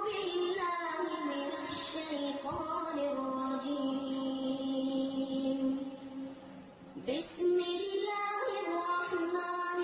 بالله من الشيطان الرجيم بسم الله الرحمن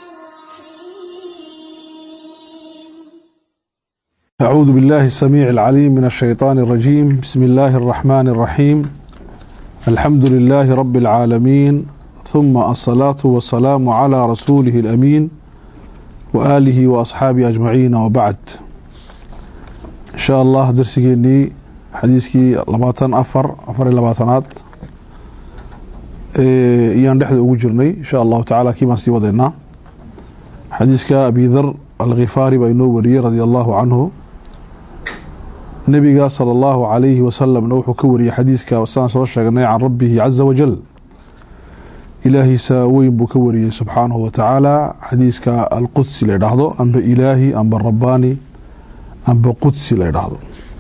الرحيم أعوذ بالله السميع العليم من الشيطان الرجيم بسم الله الرحمن الرحيم الحمد لله رب العالمين ثم الصلاة والسلام على رسوله الأمين وآله وأصحابه أجمعين وبعد إن شاء الله درسيني حديثكي لباتن أفر أفر لباتنات إيان دحد ugu jirnay إن شاء الله تعالى كيما sii wadeynaa xadiiska أبي ذر الغفاري baa inoo wariyey رضي الله عنه nabiga salى اllahu عalayhi wasalamna wuxuu ka wariyey xadiiska saan soo sheegnay can rabihi caza wajal ilaahiisa weyn buu ka wariyey subxaanahu watacaala xadiiska alqudsi la ydhaahdo amba ilaahi amba rabbaani amba qudsi la ydhaahdo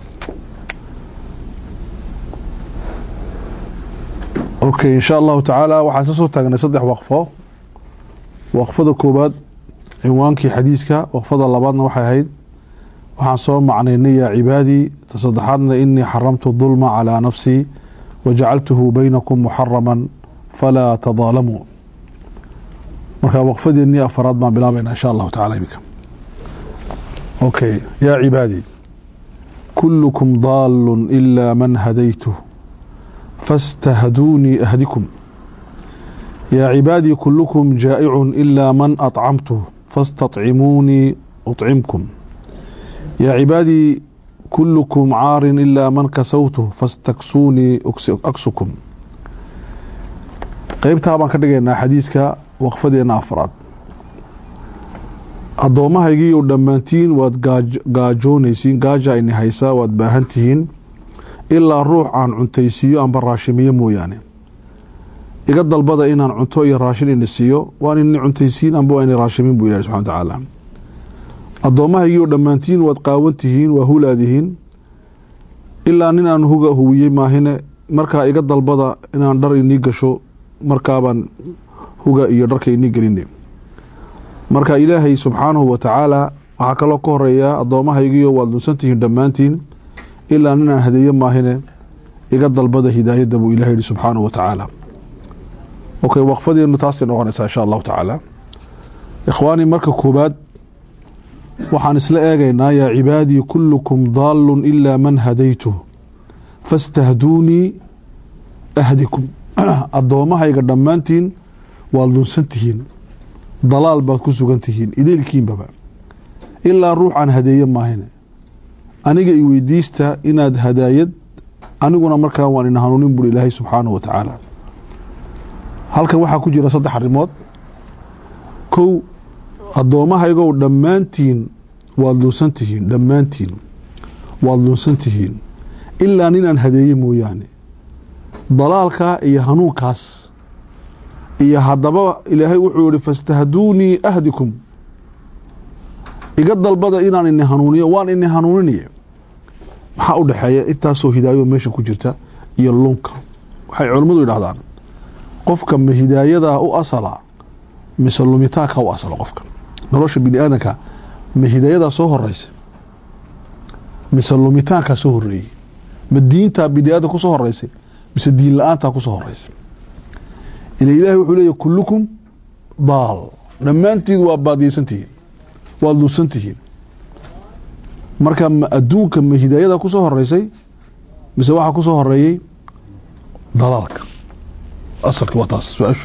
okay insha allahu tacaala waxaan ka soo taagnay saddex waqfo waqfada koobaad cinwaankii xadiiska waqfada labaadna waxay ahayd waxaan soo macnaynay yaa cibaadii ta saddexaadna inii xaramtu dulma calaa nafsii wajacaltuhu baynakum muxaraman falaa tadaalamuu marka waqfadeennii afaraad baan bilaabaynaa insha allahu tacala imika okay yaa cibaadii kullukum daalun ilaa man hadaytuh fastahduunii ahdikum yaa cibaadii kullukum jaa'icun ilaa man acamtuh fastaطcimuunii uطcimkum yaa cibaadii kullukum caarin ilaa man kasawtuh fastaksuunii aksukum qeybtaa baan ka dhigaynaa xadiiska waqfadeena afraad addoommahaygiiyo dhammaantiin waad gaajoonaysiin gaaja ini haysaa waad baahan tihiin ilaa ruux aan cuntaysiiyo amba raashimiyo mooyaane iga dalbada inaan cunto iyo raashin ini siiyo waan ini cuntaysiin amba waa ini raashimin buu ilahi subxana wa tacaala addoommahaygiioo dhammaantiin waad qaawan tihiin waa hulaadihiin ilaa nin aan huga huwiyey maahine markaa iga dalbada inaan dhar inii gasho markaabaan huga iyo dharka inii geline marka ilaahay subxaanahu wa tacaala waxaa kaloo ka horeeyaa addoommahaygiio waad lunsan tihiin dhammaantiin ilaa nin aan hadeeye maahine iga dalbada hidaayadda buu ilahay yihi subxaanahu wa tacaala okay waqfadeenu taasay noqonaysaa insha allahu tacaala ikhwaanii marka koobaad waxaan isla eegaynaa yaa cibaadii kullukum daalun ilaa man hadaytuh fastahduunii ahdikum addoommahayga dhammaantiin waad lunsan tihiin dalaal baad ku sugan tihiin ideelkiinbaba ilaa ruux aan hadeeye maahine aniga i weydiista inaad hadaayad aniguna markaa waan ina hanuunin buuri ilaahay subxaanahu wa tacaala halkan waxaa ku jira saddex arrimood kow addoommahaygow dhammaantiin waad lunsan tihiin dhammaantiin waad lunsan tihiin ilaa nin aan hadeeye mooyaane dalaalka iyo hanuunkaas iyo haddaba ilaahay wuxuu yihi fastahduunii ahdikum iga dalbada inaan ini hanuuniyo waan ini hanuuninaye maxaa u dhexeeya intaasoo hidaayo meesha ku jirta iyo lunka waxay culammadu yidhahdaan qofka ma hidaayadaa u asala mise lumitaanka u asala qofka nolosha bini aadanka ma hidaayadaa soo horeysa mise lumitaankaa soo horeeyey ma diintaa bini aadan kusoo horeysay mise diin la-aantaa kusoo horeysay ila ilaahay wuxuu leeyahy kullukum daal dhammaantiid waa baadiyeysan tihiin waad lunsan tihiin marka ma adduunka ma hidaayadaa kusoo horeysay mise waxaa kusoo horeeyey dalaalka asalki waa taas su-aashu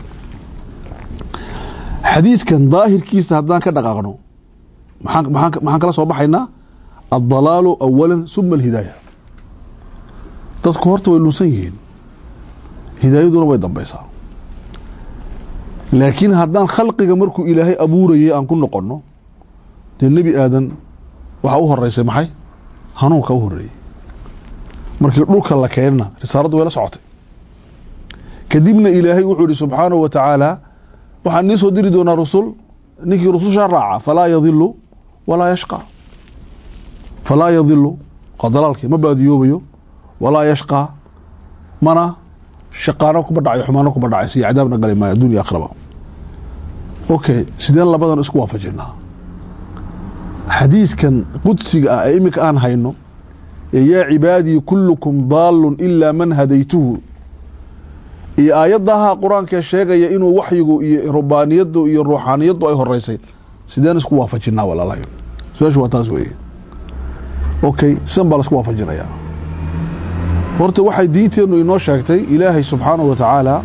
xadiiskan daahirkiisa haddaan ka dhaqaaqno maxaan kala soo baxaynaa addalaalu awala suma alhidaaya dadku horta way lunsan yihiin hidaayaduna way dambeysaa laakiin haddaan khalqiga markuu ilaahay abuurayay aan ku noqonno dee nebi aadan waxaa u horeysay maxay hanuunka u horeeyey markii dhulka la keenna risaaladdu way la socotay kadibna ilaahay wuxuu yihi subxaanahu wa tacaala waxaan nii soo diri doonaa rusul ninkii rusushaa raaca falaa yadilu walaa yashqa falaa yadilu waa dalaalkii ma baadiyoobayo walaa yashqaa mana shaqaano kuma dhacayo xumaano kuma dhacayso iyo cadaabna gali maayo addunya akhraba okay sideen labadan isku waafajinaa xadiiskan qudsiga ah ee iminka aan hayno ee yaa cibaadii kullukum daalun ilaa man hadaytuhu iyo aayadaha qur-aankee sheegaya inuu waxyigu iyo rubaaniyadu iyo ruuxaaniyadu ay horeysay sideen isku waafajinaa walaalayo su-aashu waa taas weeye okay sidan baa laisku waafajinayaa horta waxay diinteennu inoo sheegtay ilaahay subxaanahu wa tacaala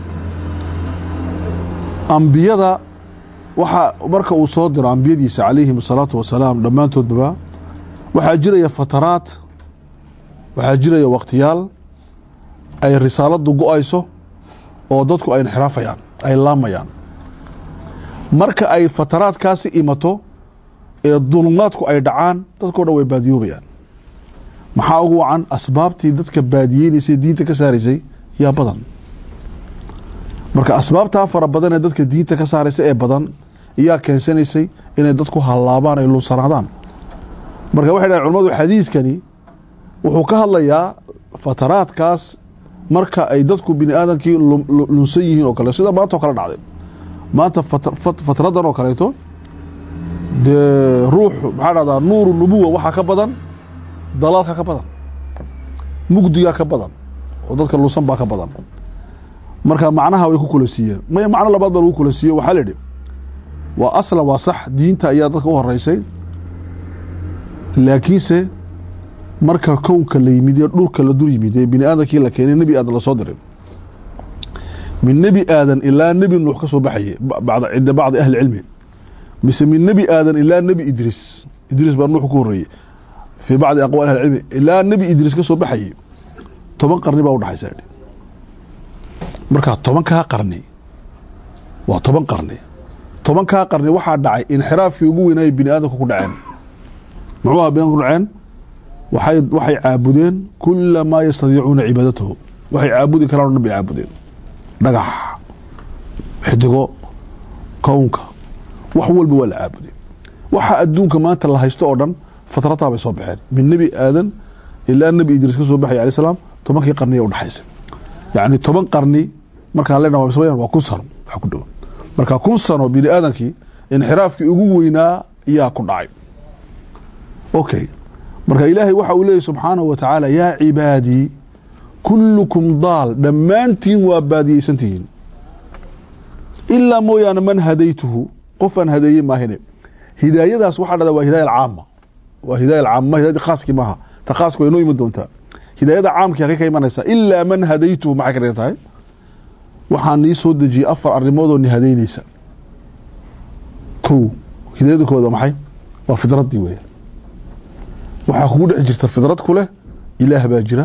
ambiyada waxa marka uu soo diro ambiyadiisa calayhim asalaatu wasalaam dhammaantoodbaba waxaa jiraya fataraad waxaa jiraya waqtiyaal ay risaaladu go-ayso oo dadku ay inxiraafayaan ay laamayaan marka ay fataraadkaasi imato ee dulmaadku ay dhacaan dadkao dhan way baadiyoobayaan maxaa ugu wacan asbaabtii dadka baadiyeynaysay diinta ka saaraysay yaa badan marka asbaabtaa fara badan ee dadka diinta ka saaraysa ee badan iyaa keensanaysay inay dadku hallaabaan ay lunsanaadaan marka waxay dhahen culamadu xadiiskani wuxuu ka hadlayaa fataraadkaas marka ay dadku bini aadamkii lunsan yihiin oo kale sida maanta oo kale dhacday maanta fatradan oo kaleeto dee ruux maxaa dhahdaa nuuru nubuwa waxaa ka badan dalaalka ka badan mugdigaa ka badan oo dadka lunsan baa ka badan marka macnaha way ku kula siiyeen may macno labaad baa lagu kula siiye waxaa la idhi waa aslan waa sax diinta ayaa dadka u horeysay laakiinse marka kownka la yimid ee dhulka la dul yimid ee bini aadamkii la keenay nebi aadan lasoo diray min nebi aadan ilaa nebi nuux ka soo baxaye cinda bacdi ahli cilmi mise min nebi aadan ilaa nebi idriis idriis baa nuux ku horeeyey fii bacdi aqwaal ahli cilmi ilaa nebi idriis ka soo baxaye toban qarni baa udhaxaysa marka tobankaa qarni waa toban qarni tobankaa qarni waxaa dhacay inxiraafkii ugu weynaayay bini aadamka ku dhaceen muxuu aha bini adamka ku dhaceen waxay waxay caabudeen kula maa yastadiicuuna cibaadatahu waxay caabudi karaan o dhan bay caabudeen dhagax xidigo kownka wax walba waa la caabuday waxa adduunka maanta la haysto oo dhan fatrataa bay soo baxeen min nebi aadan ilaa nebi idriis ka soo baxay alay salaam tobankii qarniya udhexaysay yacni toban qarni markaan lena waa kun sano wax ku dhow marka kun sano bini aadamkii inxiraafkii ugu weynaa ayaa ku dhacay okay marka ilaahay waxa uu leeyay subxaanahu wa tacaala yaa cibaadii kullukum daal dhammaantiin waa baadiyeysantihiin ilaa mooyaane man hadaytuhu qof aan hadeeyey maahine hidaayadaas waxaa dhada waa hidaaya alcaama waa hidaaya alcaama hidayada khaaskii maaha ta khaaska way noo iman doontaa hidaayada caamkii halkay ka imanaysaa ilaa man hadaytuhu maxay ka dhigan tahay waxaan nii soo dejiyey afar arrimoodoo ni hadaynaysa kow hidaayada kooda maxay waa fidraddii weya waxaa kugu dhex jirta fidrad ku leh ilaah baa jira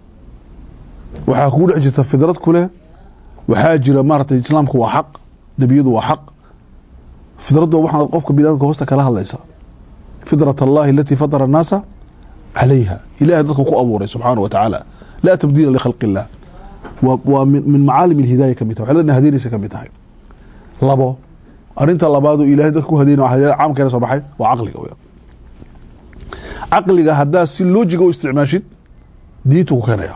waxaa kugu dhex jirta fidrad ku leh waxaa jira maaratay islaamku waa xaq nebiyadu waa xaq fidradda waxaad qofka biniadamka hoosta kala hadlaysa fidrat allahi alatii fatara annaasa calayha ilahay dadku ku abuuray subxaanah wa tacaala laa tabdiila likhalqi illah waa min macaalim ilhidaaya kamid tahay waxyaalada hadeynaysa kamid tahay labo arinta labaadu ilahay dadka ku hadeynay hidayada caamkeena soo baxay waa caqliga weya caqliga haddaa si loojiga u isticmaashid diintu ku keenaya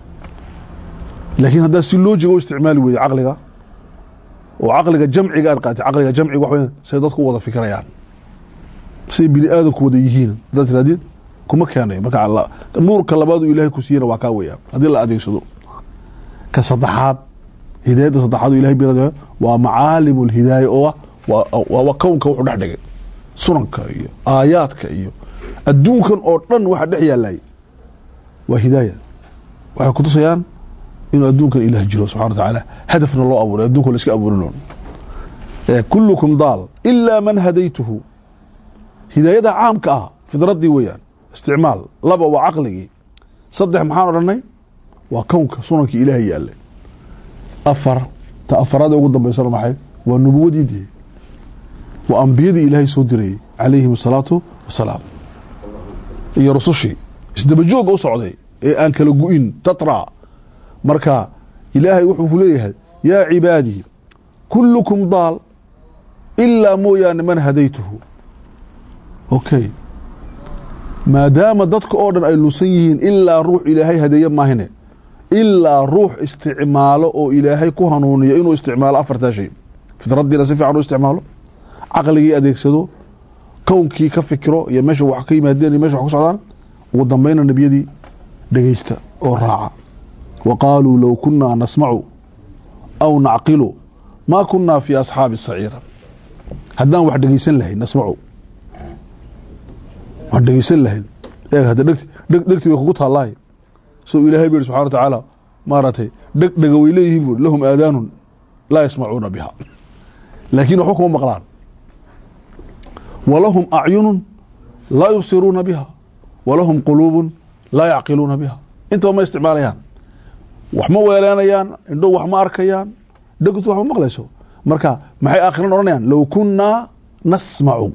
laakiin haddaa si loojiga u isticmaali weyda caqliga oo caqliga jamciga aad qaatay caqliga jamciga wax weyn say dadku u wada fikirayaan say bini aadamku wada yihiin haddaad tirahdid kuma keenayo marka nuurka labaadu ilaahay ku siiyana waa kaa weya haddii la adeegsado ka saddexaad hidaayadda saddexaad oo ilahay bi waa macaalim lhidaaya oo waa kownka wuxuu dhex dhigay sunanka iyo aayaadka iyo adduunkan oo dhan waxa dhex yaalay waa hidaaya waxay kutusayaan inuu adduunkan ilaah jiro subxana wa tacaala hadafna loo abuuray adduunka la iska abuurino kullukum daal ilaa man hadaytuhu hidaayada caamka ah fidraddii weeyaan isticmaal laba waa caqligii saddex maxaan odhanay waa kownka sunankii ilaah yaalay afar ta afaraada ugu dambaysana maxay waa nubuwadii dee waa ambiyadii ilaahay soo dirayey calayhim asalaatu wasalaam iyo rusushii isdabajooga u socday ee aan kala gu-in tatra marka ilaahay wuxuu ku leeyahay yaa cibaadii kullukum daal ilaa mooyaane man hadaytuhu okay maadaama dadka oo dhan ay lusan yihiin ilaa ruux ilaahay hadeeye maahine ilaa ruux isticmaalo oo ilaahay ku hanuuniyo inuu isticmaalo afartaa shay fidraddiina si fiican u isticmaalo caqligii adeegsado kownkii ka fikiro iyo meesha wax ka yimaadeen iyo mesha wax ku socdaan ugu dambayna nebiyadii dhegeysta oo raaca wa qaaluu low kunaa nasmacu aw nacqilu maa kunaa fi asxaabi saciira haddaan wax dhegeysan lahayn nasmacu waan dhegeysan lahayn eeg hadda dhegti dheg dhegti way kugu taallaay soo ilaahay bu yihi subxana wa tacaala maaragtay dheg dhega way leeyihiin bu lahum aadaanun laa yasmacuuna biha laakiin waxba kuma maqlaan walahum acyunun laa yubsiruuna biha walahum quluubun laa yacqiluuna biha intaba ma isticmaalayaan wax ma weeleenayaan indho wax ma arkayaan dhegtu wax ma maqlayso marka maxay aakhiran odhanayaan low kunaa nasmacu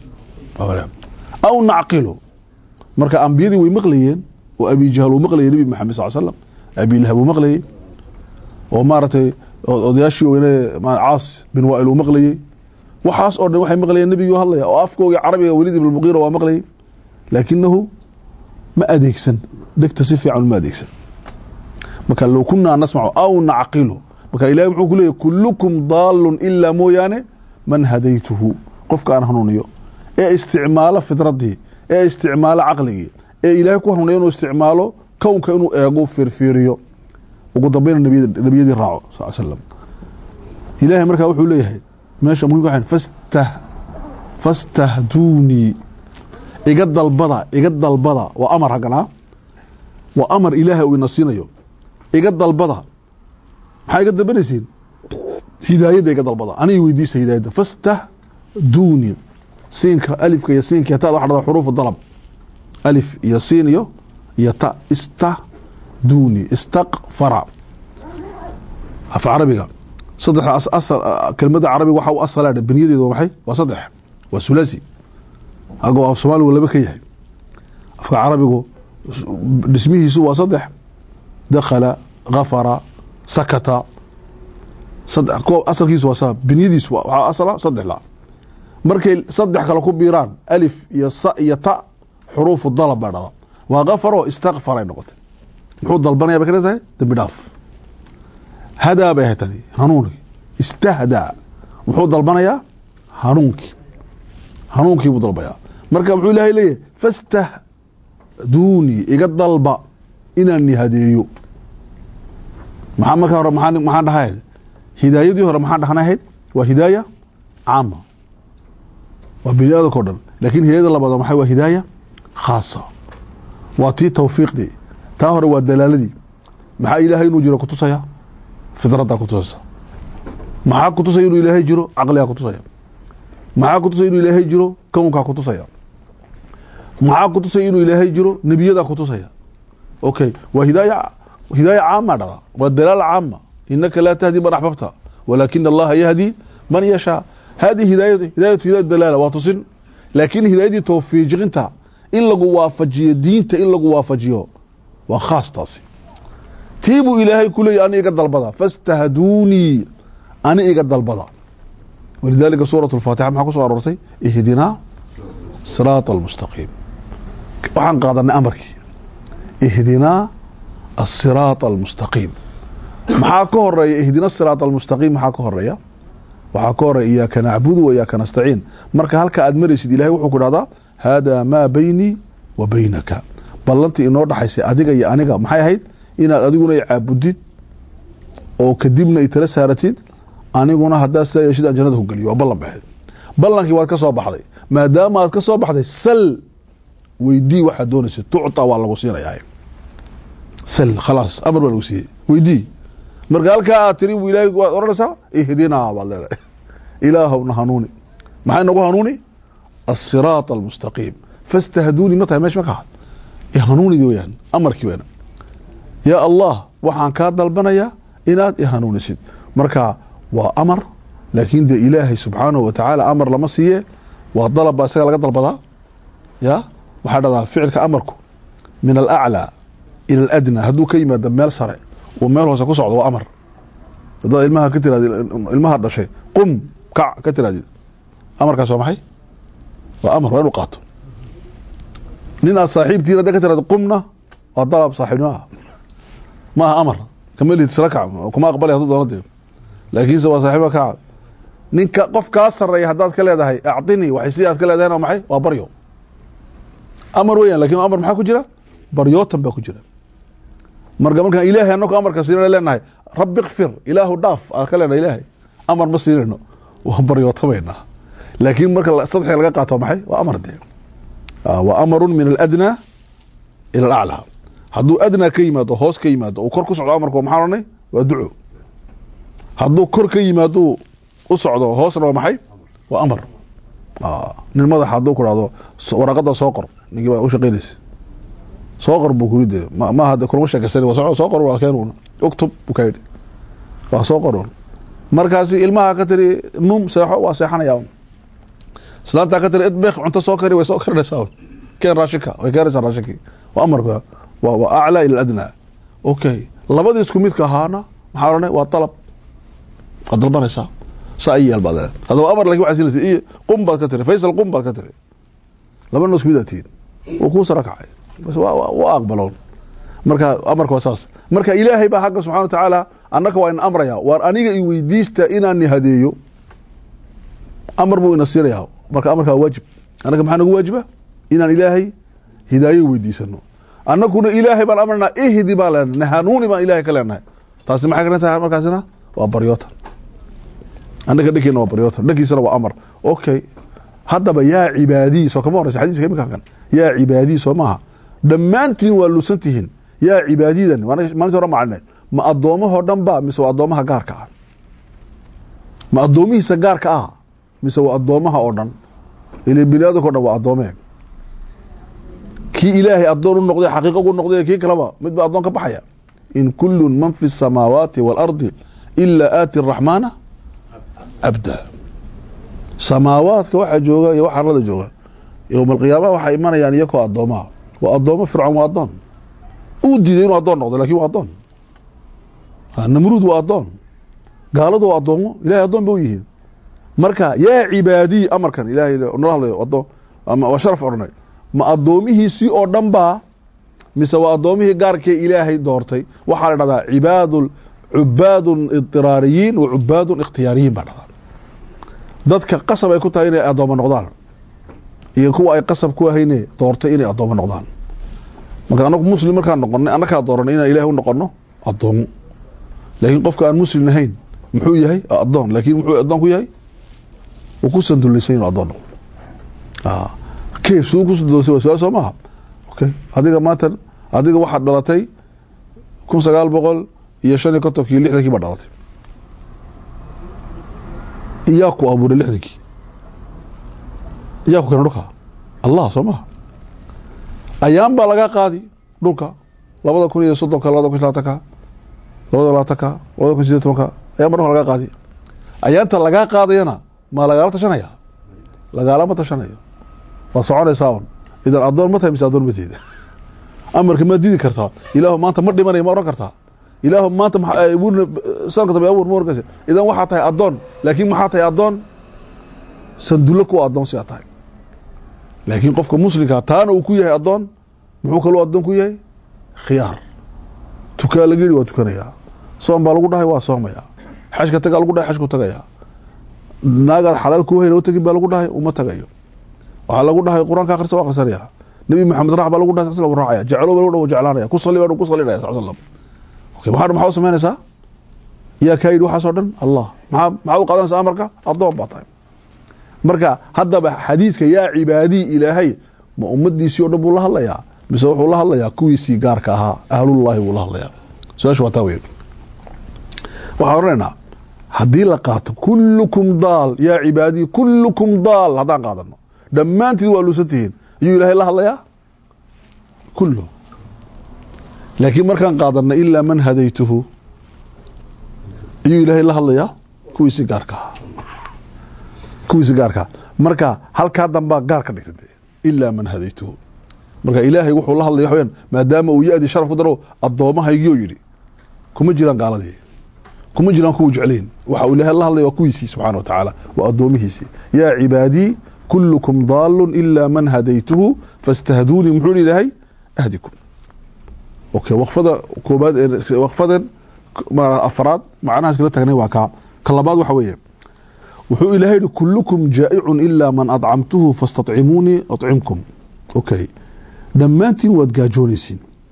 aw nacqilu marka ambiyadii way maqlayeen oo abi jahl uu maqlayay nebi maxamed sal slam abi lahab uu maqlayey oo maaragtay odayaashii weyne caas bin waail uu maqlayey waxaas oo dhan waxay maqlayeen nebigii hadlaya oo afkooga carabiga welid ibn muqiira waa maqlayay laakinahu ma adeegsan dhegta si fiican ma adeegsan marka low kunaa nasmacu aw nacqilu marka ilahi muxuu ku leeyahy kulukum daalun ilaa mooyaane man hadaytuhu qofka aan hanuuniyo ee isticmaalo fitradii ee isticmaalo caqligii ee ilaahay ku hanuuniyo inuu isticmaalo kownka inuu eego fiirfiiriyo ugu dambeyna nebiyadii raaco sal slam ilaahay markaa wuxuu leeyahay meesha muhimka waxaan fastah fastahduunii iga dalbada iga dalbada waa amar hagganaa waa amar ilaahay uu ina siinayo iga dalbada maxaa iga dalbanaysiin hidaayadda iga dalbada aniga weydiisa hidaayadda fastahduunii siinka alifka iyo siinka iyo tada waxa dhada xuruufu dalab alif iyo siin iyo iyo ta istahduuni istaqfara af carabiga saddex asal kelmadda carabiga waxa u asala beniyadeedu waa maxay waa saddex waa sulasi agoo af soomaaligu laba ka yahay afka carabigu dhismihiisu waa saddex dakhala gafara sakata saddex koob asalkiisu waa sa benyadiisu waxaa asala saddex la markay saddex kale ku biiraan alif iyo sa iyo ta xuruufu dalab baa dhada waa kafaro istakfaray noqotay muxuu dalbanaya bay ka tahay dambi dhaaf hadaa bay ahay tani hanuunkii istahdaa muxuu dalbanayaa hanuunkii hanuunkii buu dalbayaa marka muxuu ilaahay leeyahay fastahduunii iga dalba inaan nihadeeyo maxaa markaa hore maxaa maxaan dhahayd hidaayadii hore maxaan dhahnahayd waa hidaaya caama waa bini aadamka o dhan lakin hidaayada labaad maxay waa hidaaya khaasa waa tii tawfiiqdii taa hore waa dalaaladii maxaa ilaahay inuu jiro kutusaya fidraddaa kutusaysa maxaa kutusaya inuu ilaahay jiro caqligaa kutusaya maxaa kutusaya inuu ilaahay jiro kownkaa kutusaya maxaa kutusaya inuu ilaahay jiro nebiyadaa kutusaya okay waa hidaaya hidaaya caama dhada waa dalaal caama inaka laa tahdi man axbabta walaakina allaha yahdi man yashaa hadihi hidaayatu hidaayatu hidaayatu dalaala waa tusin laakiin hidaayadii tawfiiqinta in lagu waafajiyo diinta in lagu waafajiyo waa khaas taasi tii buu ilaahay ku leeyay ani iga dalbada fastahduunii ani iga dalbada walidaalika suurat alfaatixa maxaa ku soo aroortay ihdinaa siraata almustaqiim waxaan qaadanay amarkii ihdinaa asiraata almustaqiim maxaa ka horeeya ihdina siraata almustaqiim maxaa ka horeeya waxaa ka horeeya iyaaka nacbudu wa iyaaka nastaciin marka halka aad maraysid ilahay wuxuu ku dhahdaa haadaa maa baynii wa baynaka ballantii inoo dhaxaysay adiga iyo aniga maxay ahayd inaad adiguna i caabudid oo kadibna i tala saaratid aniguna haddaad sidaa yeeshid aan jannada ku geliyo waa ballan bay ahayd ballankii waad ka soo baxday maadaama aad ka soo baxday sal weydii waxaad doonaysa tucta waa lagu siinayaa sal khalaas amar baa lagu siiyey weydii marka halkaa aad tiri bu ilahay waad odhanaysaa ihdinaa baad leedahay ilaahowna hanuuni maxay nagu hanuuni asiraat almustaqiim fastahduuni ma tahay meesha ma kaha ihanuunidii weyaan amarkii weyaan yaa allah waxaan kaa dalbanayaa inaad ihanuunisid marka waa amar laakiin dee ilaahay subxaanahu wa tacaala amar lama siiye waa dalab baa isaga laga dalbadaa ya waxaa dhahdaa ficilka amarku min alaclaa ila aladna hadduu ka yimaado meel sare uu meel hoose ku socdo waa amar haddaad ilmaha ka tirahdid ilmaha dhashay qum kac ka tirahdid amarkaas waa maxay waa amar waa inuu qaato nin aad saaxiibtiin hadda ka tirahdid qumna waa dalab saaxiibnimo ah ma aha amar kama lihid sila kac kuma aqbalay hadduu doono dee laakiinse waa saaxiiba kaca ninka qof kaa sareeya haddaad ka leedahay acdinii waxay si aad ka leedahay waa maxay waa baryo amar weeyaan lakin amar maxaa ku jira baryootan baa ku jira marka markaan ilaahay annagu amarka siinana leenahay rabbi kfir ilaahu dhaaf aan ka leenahay ilaahay amar ma siinayno waa baryootamayna laakiin marka sadxi laga qaato maxay waa amar dee waa amarun min aladnaa ila alaclaa hadduu adnaa ka yimaado hoos ka yimaado uu kor ku socdo amarku maxaa odhanay waa duco hadduu kor ka yimaado u socdo hoosna waa maxay waa amar nin madaxa hadduu ku dhahdo waraaqada soo qor ninkii baa u shaqaynaysa soo qor buu kuri dee maaha de kulama sheekaysan waa soo qor waa keen uktub buu ka yidhi waa soo qorun markaasi ilmaha ka tiri num seexo waa seexanaya islaantaa ka tiri idbeek cunto soo kari way soo karinaysaa keen raashinka way keenaysaa raashinkii waa amarka waa waa aclaa ila adnaa okay labadii isku midka ahaana maxaa odhanay waa dalab waad dalbanaysaa saa i yeel baad leed haddaba amar lakin waxaa siinaysa iyo qum baad ka tiri faysal qum baad ka tiri labana isku mid aad tihiin wuu kuu sara kacay bas waa aqbaloon marka amarka waa saas marka ilaahay baa xagga subxana wa tacaala annaka waa in amraya waar aniga i weydiista inaan hadeeyo amar buu ina siinayaa marka amarka waa waajib annaga maxaa nagu waajiba inaan ilaahay hidaayo weydiisano annakuna ilaahay baan amranaa ihdi baan leenahay nahanuuni baan ilahay ka leenahay taasi maxay kalan tahay markaasina waa baryootan annaga dhankeena waa baryootan dhankiisana waa amar okay haddaba yaa cibaadii soo kama horeysa xadiiska iminka kan yaa cibaadii soo maaha dhammaantiin waa luusan tihiin yaa cibaadidan maalintii hore macalineed ma addoommahoo dhan ba mise waa addoomaha gaarka ah ma addoomihiisa gaarka ah mise waa addoomaha oo dhan ile bini aadamka o dhan waa addoomee kii ilaahay addoon u noqday xaqiiqa ugu noqday kii kaleba mid ba addoon ka baxaya in kullu man fi الsamaawaati wاlardi ilaa aati الraxmaana cabda samaawaadka waxaa jooga iyo wax arlada jooga yowma alqiyaama waxaa imanayaan iyakoo addoomaha waa addoomo fircoon waa addoon uu diiday inuu addoon noqdo lakin waa addoon namruud waa addoon gaaladu waa addoomo ilahay addoon ba u yihiin marka yaa cibaadiy amarkan ilahay nala hadlayo addoon ama waa sharaf odhanay ma addoomihiisii oo dhan baa mise waa addoomihii gaarkee ilaahay doortay waxaa la dhahdaa cibaad cubaadun idiraariyiin wa cubaadun ikhtiyaariyiin baa dhahdaa dadka qasab ay ku tahay inay addoommo noqdaan iyo kuwa ay qasab ku ahayne doortay inay addoommo noqdaan marka anagu muslim markaan noqonay annakaa dooranay inaan ilahay u noqono addoomo laakiin qofka aan muslim ahayn muxuu yahay addoon laakiin muxuu addoon ku yahay wuu ku sandulaysan inuu addoon noqdo kayf siduu ku sandulaysan waa su-aal soo maaha okay adiga maanta adiga waxaad dhalatay kun sagaal boqol iyo shan iyo kontonkii lixdankii baa dhalatay iyaa ku abuuray lixdankii iyaa ku keena dhulka allah soo maha ayaan baa laga qaadi dhulka labada kun iyo soddonka labada kun iyo labaatanka labada labaatanka labada kun sideed tobanka ayaan baa dhulka laga qaadi ayaanta lagaa qaadayana maa lagaala tashanaya lagaalama tashanayo waa soconaysaa un idan addoon ma tahay mise addoon mateeda amarka ma didi kartaa ilaahu maanta ma dhimanaya ma ohan kartaa ilaahu maanta sanadka dambe abuur ma ohan karta idan waxaa tahay addoon laakiin maxaa tahay addoon sandullo kuwa addoon si aa tahay laakiin qofka muslimkaa taana uu ku yahay addoon muxuu kaloo addoon ku yahay khiyaar tukaa laga yihi waa tukanayaa soom baa lagu dhahay waa soomayaa xajka tagaa lagu dhahay xajku tagayaa naagaad xalaal kuu hayna u tagin baa lagu dhahay uma tagayo waxaa lagu dhahay qur-aanka akhrisa waa akhrisanaya nabi maxamed raac baa lagu dhahay sal u raacaya jeclo baa lagu dhahay jeclaanaya ku salli baa ku sallinaya sal slam okay maxaa maxaa u samaynaysaa yaa kaa yidhi waxaas oo dhan allah maxaa maxaa u qaadanaysaa amarka addoon baa tahay marka haddaba xadiidka yaa cibaadii ilaahay ma ummadiisii o dhan buu la hadlayaa mise wuxuu la hadlayaa kuwiisii gaarka ahaa ahlullahi buu la hadlayaa su-aasha waa taa weyn waxaan odhanaynaa haddii la qaato kullukum daal yaa cibaadii kullukum daal haddaan qaadano dhammaantiin waa luusan tihiin ayuu ilaahay la hadlayaa kullu laakiin markaan qaadana ilaa man hadaytuhu ayuu ilaahay la hadlayaa kuwiisii gaarka ahaa kuwiisi gaarkaa marka halkaa dambaa gaar ka dhigta de ilaa man hadaytuhu marka ilaahay wuxuu la hadlaya waxaweyaan maadaama uu ya-dii sharaf ku daro addoomahaygiyoo yidhi kuma jiraan gaaladii kuma jiraan kuwa jeclayn waxa uu ilaahay la hadlaya waa kuwiisii subxana wa tacaala waa addoomihiisii yaa cibaadii kullukum daalun ilaa man hadaytuhu fastahduunii muxuu yihi ilaahay ahdikum okay waqfada koobaad ee waqfadan afaraad macnahaas kala tagnay waa kaa ka labaad waxa weeye wuxuu ilahay yihi kullukum jaa'icun ilaa man adcamtuhu fastaطcimuunii acimkum okay dhammaantiin waad gaajoonaysiin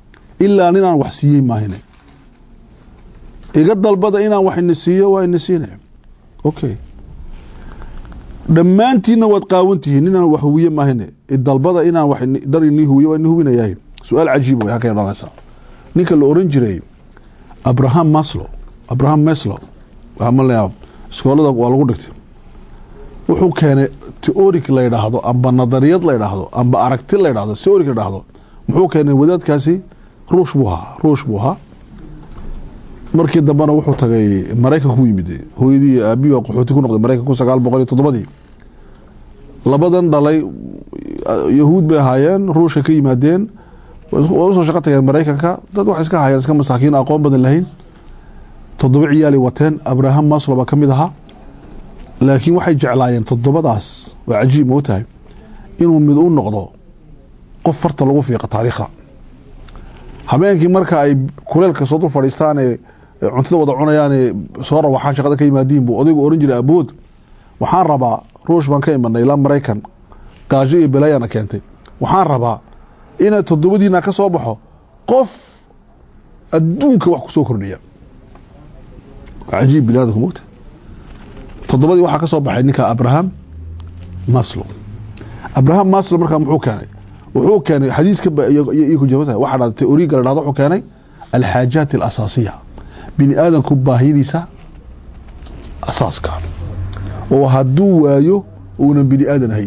ilaa ninaan wax siiyey maahine iga dalbada inaan wax ini siiyo waa ini siine okay dhammaantiinna waad qaawantihiin ninaan wax huwiye maahine idalbada inaan wax ini- dhar inii huwiye waa ini hubinayahay su-aal cajiib way halkay dhalanaysaa ninka la oran jiray abraham maslow abraham maslow waxaa malayaa iskoolada waa lagu dhigtay wuxuu keenay teoric la yidhaahdo amba nadariyad la yidhaahdo amba aragti la yidhaahdo teoric la yidhaahdo muxuu keenay wadaadkaasi ruush buu ahaa ruush buu ahaa markii dambena wuxuu tagay maraykanka ku yimid hooyadii iyo aabihi baa qaxooti ku noqday maraykanka kun sagaal boqol iyo toddobadii labadan dhalay yahuud bay ahaayeen ruushka ka yimaadeen way usoo shaqo tageen maraykanka dad waxay iska hayeen iska masaakiin aqoon badan lahayn toddoba ciyaalay wateen abraham maslow baa ka mid ahaa laakiin waxay jeclaayeen toddobadaas waa cajiib moo tahay inuu mid u noqdo qof farta lagu fiiqa taariikha habeenkii marka ay kuleelka soo dul fadhiistaan ee ee cuntada wada cunayaan ee soo rawaxaan shaqada ka yimaadiin buu odaygu oran jiray abood waxaan rabaa ruush baan ka imanay ilaa maraykan gaajo iyo belaayana keentay waxaan rabaa ina toddobadiina ka soo baxo qof adduunka wax kusoo kordhiya cajiib bilaadku mogta toddobadii waxaa ka soo baxay ninka abraham maslow abraham maslow markaa muxuu keenay wuxuu keenay xadiiska ba- iyo- iyo iyo ku jirta waxaa dhahda teoriga la dhahdo wuxuu keenay alxaajaat alasaasiya bini aadanku baahidiisa asaaska oo hadduu waayo uunan bini aadan ahayn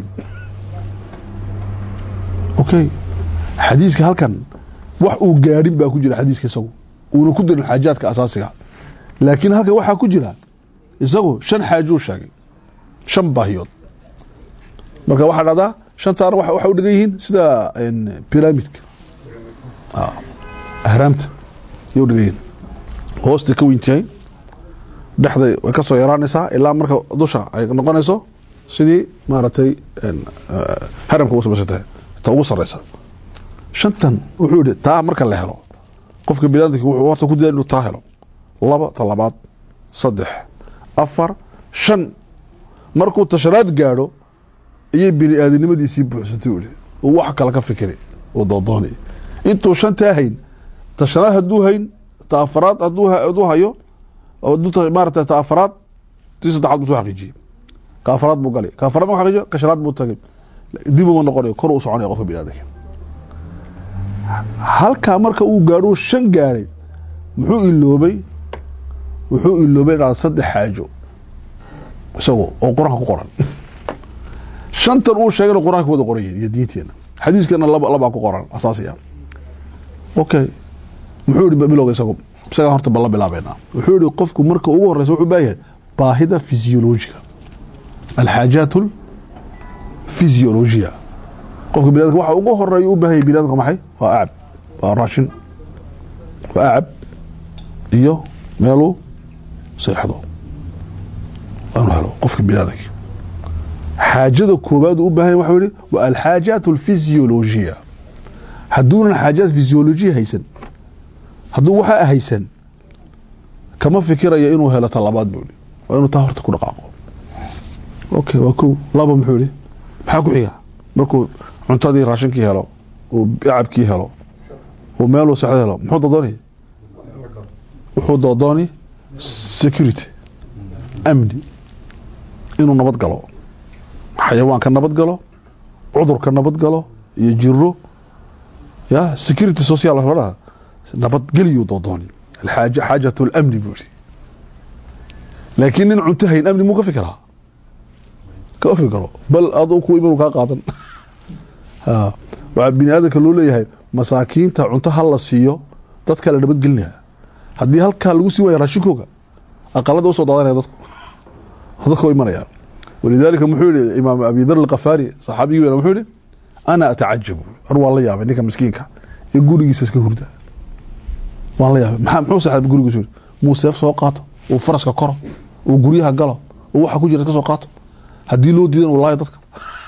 okay xadiiska halkan wax uu gaadhin baa ku jira xadiiska isagu uuna ku dirin xaajaadka asaasiga laakiin halkan waxaa ku jira isagu shan xaajuu sheegay shan baahiyood marka waxaa dhahdaa shantaana waxa waxa u dhigan yihiin sida een, pyramidka Ah, ahraamta yay u dhigan yihiin hoosta ka weyntahay dhexday way ka soo yaraanaysaa ilaa marka dusha ay noqonayso sidii maaragtay een, eh, haramka u samaysantay ta ugu sareysa shantan wuxuu yihi taa marka la helo qofka biniadamka wuxuu horta ku daya inuu taa helo laba ta labaad saddex afar shan markuu tashanaad gaadho ayay bini aadamnimadiisii buuxsantay uli oo wax kale ka fikiri oo doodoonay intuu shantaa hayn tashanaad hadduu hayn ta afaraad hadduu ha- hadduu hayo oo hadduu ta- maarata ta afaraad tii saddexaad buu soo xaqiijiyey ka afaraad buu galay ka afaraad buu xaqiijiyo ka shanaad buu tagay dib uma noqonayo kor u soconaya qofka bini aadamka halkaa marka uu gaadho shan gaadhay muxuu iloobay wuxuu iloobay dhada saddex xaajo isagoo oo qur-aanka ku qoran shantan uu sheegayna qur-aanka wada qoran yihin iyo diinteena xadiiskana laba labaa ku qoran asaasi ah okay muxuu yihi bilowga isagu isagaa horta balla bilaabeynaa wuxuu yihi qofku marka ugu horeysa wuxuu baayahay baahida fisiolojiga alxaajaat fisiolojiya qofka biniadamka waxa ugu horeeya u baahanya biniadamka maxay waa acab waa raashin waa acab iyo meeluu seexdo aanu helo qofka biniadamka xaajada koobaad uu u baahanya waxa yihi waa alxaajaat alfisiolojiya hadduunan xaajaat fisiolojiya haysan hadduu waxaa haysan kama fikiraya inuu helo ta labaad buu yihi waa inuu taa horta ku dhaqaaqo okay waa kow laba muxuu yihi maxaa ku xiga markuu cuntadii raashinkii helo uu acabkii helo uu meeluu seexdo helo muxuu doodoonaya wuxuu doodooni security amni inuu nabad galo xayawaanka nabad galo cudurka nabad galo iyo jiro ya security social waxa la dhahaa nabadgeliyuu doodooni alxaaja xaajat lamni buu yihi laakiin nin cunto hayn amni muu ka fikiraa kama fikiro bal aduu ku iman kaa qaadan ha waxaa bini aadamka loo leeyahay masaakiinta cunto ha la siiyo dadka la nabadgelinaya haddii halkaa lagu sii waaya raashinkooga aqalada usoo daadanaya dadku dadka imanayaan walidaalika muxuu yihi imaam abi dar alkafaari saxaabigii weyn muxuu yihi ana atacajabu ar waan la yaabay ninka miskiinka ee gurigiisa iska hurda waan la yaabay maxaa muxuu saxaabay gurigiisa yidhi muu seef soo qaato uu faraska koro uu guryaha galo uu waxa ku jira iska soo qaato haddii loo diidan wallaahi dadka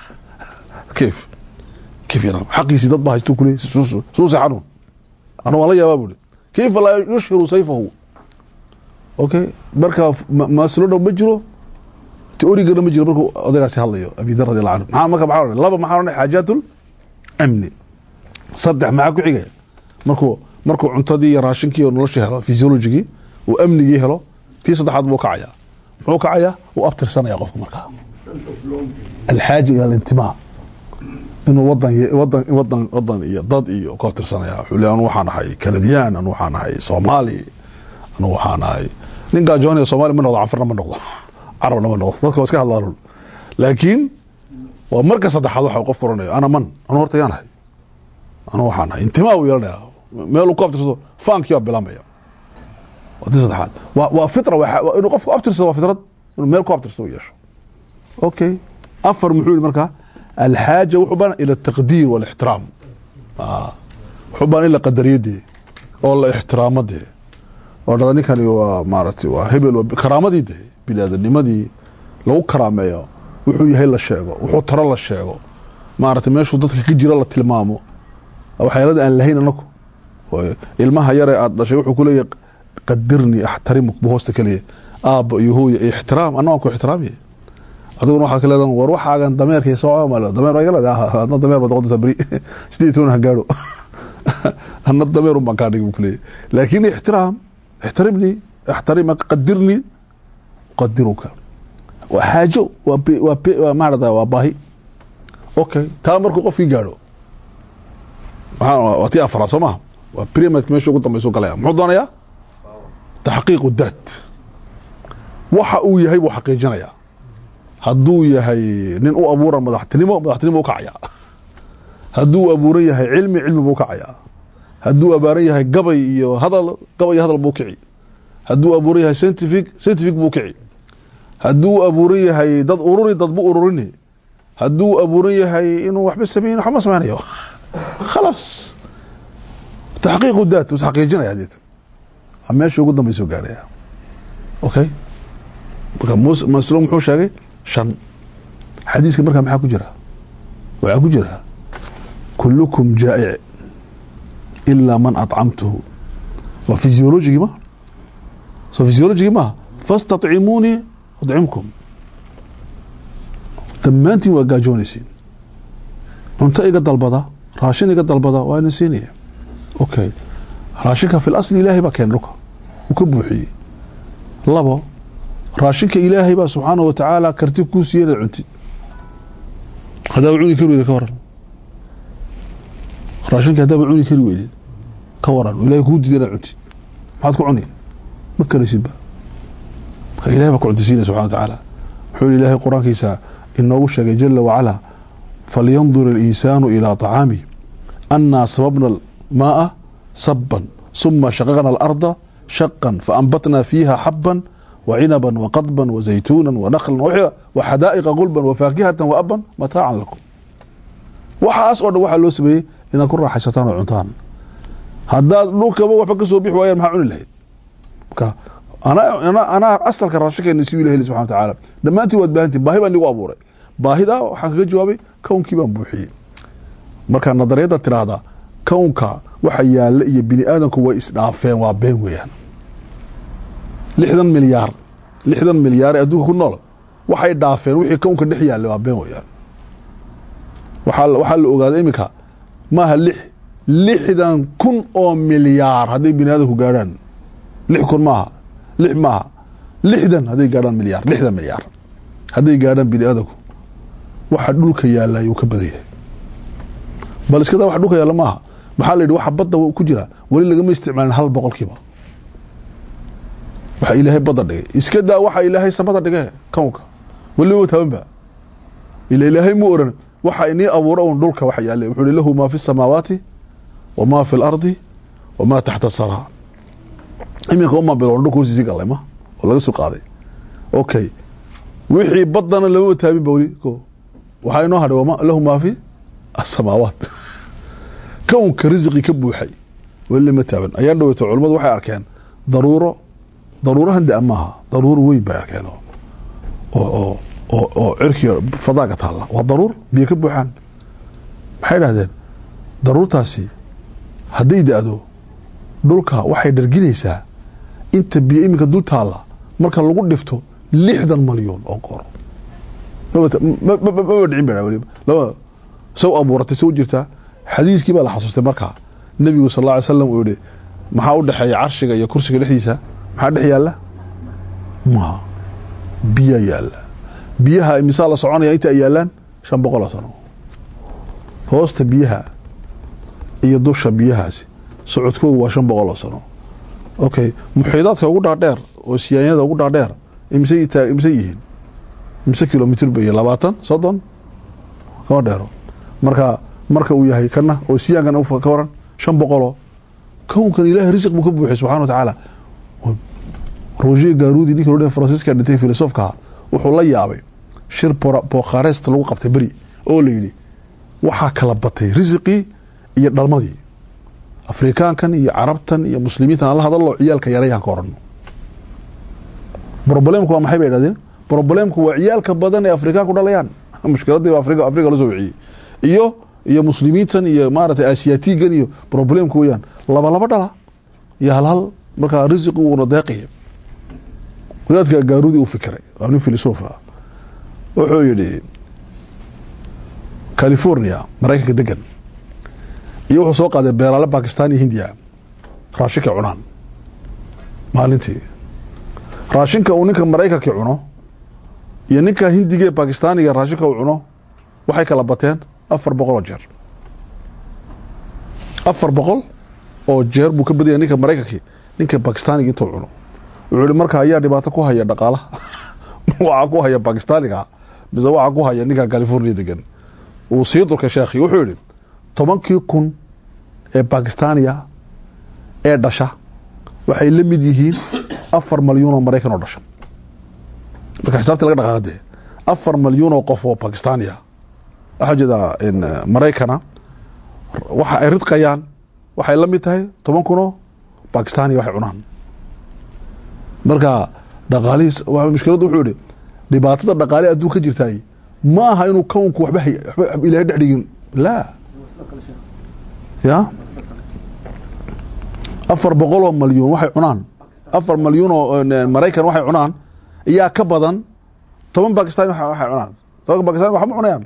kayf kayf yana xaqiisii dad baa haysto kule suu seexanu ana waan la yaabaa buuri kayfa laa yushhiru sayfahu okay marka maasilo dhow ma jiro teorigana ma jiro markuu odaygaasi hadlayo abi dar radi allahu canhu maxaa marka maxaa odhanay laba maxaa odhanay xaajaatul amni saddex maxaa ku xigaya markuu markuu cuntadii iyo raashinkii iyo noloshii helo physiologigii uu amnigii helo tii saddexaad buu kacayaa muxuu kacayaa uu abtirsanaya qofku markaa alxaaja ila alintimaa inuu wadan wadan wadan wadan iyo dad iyo ku abtirsanaya wuxuu leeyahay anu waxaan ahay kanadiyaan anu waxaan ahay soomaali anu waxaan ahay nin gaajoonaya soomaali ma noqdo canfarna ma noqdo carabna ma noqdo dadka waa iska hadlaan laakiin waa marka saddexaad waxa qof oranayo ana man anu horta yaan ahay anu waxaan ahay intimaa uu yeelanaya meel uu ku abtirsado faankii baa bilaamaya waa tii saddexaad waa waa fitra waa waa inuu qofku abtirsado waa fitrad inuu meel ku abtirsado uu yeesho okay afar muxuu yihi markaa alxaaja wuxuu baan ila taqdiir walixtiraam Ah. wuxuu baan in la qadariyadee oo la ixtiraamo dee oo dhada ninkani waa maaragtay waa hebel waa karaamadii dee biniaadamnimadii lagu karaameeyo wuxuu yahay la sheego wuxuu taro la sheego maaragtay meeshuu dadka ka jiro la tilmaamo waxyaalada aan lahayn anaku oo ilmaha yare aad dhashay wuxuu kuleeyahay qadirni axtarimuk bu hoosta keliya aabba iyo hooya iyo ixtiraam anna waan ku ixtiraamiye adiguna waxaad ka leedahan war waxaagan dameerkay soo mal dameer waa iga leedahay adna dameer baad noqonta beri sideed toban ha gaadho anna dameer un baan kaa dhigi buu kuleeyahay laakiin ixtiraam ixtarimni ixtarimaka qadirni uqadiruka waa xaajo waa bi- waa bi- waa maarata waa baahi okay taa markuu qofkii gaadho maxaa waa tii afaraad soo maha waa primadka meesha ugu dambaysu galaya muxuu doonayaa taxqiiqu daat waxa uu yahay buu xaqiijinayaa hadduu yahay nin u abuuran madaxtinimo madaxtinimo u kacaya hadduu abuuran yahay cilmi cilmi buu kacayaa hadduu abaaran yahay gabay iyo hadal gabay iyo hadal buu kici hadduu abuuran yahay scientific scientific buu kici hadduu abuuran yahay dad ururi dad bu ururini hadduu abuuran yahay inuu waxba sameyn waxba ma sameynayo khalaas taxqiiqu daat wuu xaqiijinaya deet waa meesha ugu dambaysa gaaraya okay marka mus maslo muxuu sheegay shan xadiiska markaa maxaa ku jira waxaa ku jira kulukum jaa'ic ilaa man acamtuhu waa physiologigii ma so physiologigii maaha fastaطcimuunii adcimkum dhammaantiin waa gaajoonaysiin cunto iga dalbada raashin iga dalbada waa ina siinaya okay raashinka fi lasli ilaahay baa keen dhulka uu ka buuxiyey labo raashinka ilaahay baa subxaana wa tacaala karti kuu siiye inaad cuntid haddaaba cuni kari weyda ka waran raashinka haddaaba cuni kari weydid ka waran ilahay kuu diiday inaad cuntid maxaad ku cuni ma karaysidba marka ilahay baa ku cuntisiinaya subxana wa tacaala wuxuu yihi ilaahay qur-aankiisa inoogu sheegay jala wacalaa falyandur اlinsaanu ilىa طacaamih annaa sababna maaa saban suma shaqaqna alarda shaqan faanbatna fiiha xaban وعنبا وقضبا وزيتونا ونخلا وح- وحدائق غلبا وفاكهة وأبا متاعا لكم waxaas oo dhan waxaa loo sameeyey inaad ku raaxaysataan oo cuntaan haddaad dhulkaba waxba ka soo bixi waayaan maxaa cuni lahayd marka anaa anaa- anaa asalka raashinkeena si ilahi subxana wa tacaala dhammaantiin waad baahantiin baahi baan igu abuuray baahidaa waxaan kaga jawaabay kownkii baan buuxiyey marka nadariyadda tiraahda kownka waxa yaalla iyo bini aadamku way isdhaafeen waa been weeyaan lixdan milyaar lixdan milyaar ee adduunka ku nool waxay dhaafeen wixii kownka dhex yaallay waa been weeyaan waxaa la- waxaa la ogaaday iminka maaha lix lixdan kun oo milyaar hadday bini aadamku gaadhaan lix kun maaha lix maaha lixdan hadday gaadhaan milyaar lixdan milyaar hadday gaadhaan bini aadamku waxa dhulka yaalla ayuu ka badan yahay bal iska daa waxa dhulka yaalla maaha maxaa la yidhi waxa badda ku jira weli lagama isticmaalin hal boqolkiiba waxa ilaahay badda dhigay iska daa waxa ilaahay samada dhigay kownka weli ma taabanba ila ilaahay mu oran waxa inii abuura un dhulka waxa yaale wuxuu ihi lahu maa fi samaawaati wamaa fi lardi wamaa taxta saraa iminka uma biloon dhulka hoostiisii galay ma oo laga soo qaaday okay wixii baddana lamama taabin ba weli ko waxaa inoo hadhay wama lahu maa fi asamaawaat kownka risqi ka buuxay weli lama taaban ayaa dhaweyta culummadu waxay arkeen daruuro daruurahan da maaha daruuro weyn bay arkeen oo oo oo oo cirkiga fadaaga taalla waa daruur biyo ka buuxaan maxay dhahdeen daruurtaasi hadday da-do dhulka waxay dharginaysaa inta biyo iminka dul taalla marka lagu dhifto lixdan malyan oo goor maba dhicin ba weliba laba saw abuuratay saw jirtaa xadiiskii baa la xasuustay markaa nebigu sal alla alay slam uu yihi maxaa u dhexeeya carshiga iyo kursiga dhexdiisa maxaa dhex yaalla ma biyaa yaalla biyaha imisaa la soconaya inta ay yaallaan shan boqol oo sano hoosta biyaha iyo dusha biyahaasi socodkoogu waa shan boqol oo sano okay muxiidaadka ugu dhaadheer oo siyaanyada ugu dhaadheer imise imise yihiin imise kilomitr bay labaatan soddon kama dheero marka marka uu yahay kana oo siyaankan ka waran shan boqoloo kownkan ilahay risiq buu ka buuxay subxana wa tacaala roger garudi ninkii loo fransiiska dhintay filosofkaha wuxuu la yaabay shir bokharest lagu qabtay beri oo la yidhi waxaa kala batay risiqii iyo dhalmadii afrikaankan iyo carabtan iyo muslimiintan alla hadallo ciyaalka yarayaan ka orano brobalemku waa maxay bay idhahdeen brobalemku waa ciyaalka badan ee afrikaanku dhalayaan mushkiladii afrika afrika la soo wiciyey iyo iyo muslimiintan iyo maaragtay asiatigan iyo problemku weyaan laba laba dhala iyo hal hal markaa risiqi uuna deeqaya wadaadka gaarudi uu fikiray waa nin filosof ah wuxuu yidhi california maraykanka degan iyo wuxuu soo qaaday beeraale bakistan iyo hindiya raashinka cunaan maalintii raashinka uu ninka maraykanka cuno iyo ninka hindiga ee bakistaaniga raashinka uu cuno waxay kala bateen afar boqol oo jeer afar boqol oo jeer buu ka badanya ninka maraykankii ninka bakistaaniga intuu cuno wuxuu ihi marka ayaa dhibaato ku haya dhaqaalaha waxaa ku haya bakistaaniga mise waxaa ku haya ninka california degan uu sii durkay sheekhi wuxuu yihi tobankii kun ee bakistaaniya ee dhasha waxay la mid yihiin afar malyuun oo maraykan oo dhasha marka xisaabtii laga dhaqaaqade afar malyuun oo qof oo bakistaaniya waxaa jeedaa maraykana waxa ay ridqayaan waxay la mid tahay toban kunoo bakistaaniya waxay cunaan marka dhaqaalihiis mushkiladdu wuxuu yihi dhibaatada dhaqaale adduun ka jirtaay ma aha inuu kownku waxba waxba ilaahay dhex dhigin laa ya afar boqol oo malyuun waxay cunaan afar malyuun oo maraykan waxay cunaan iyaa ka badan toban bakistan waxay cunaan tobanka bakistan waxma cunayaan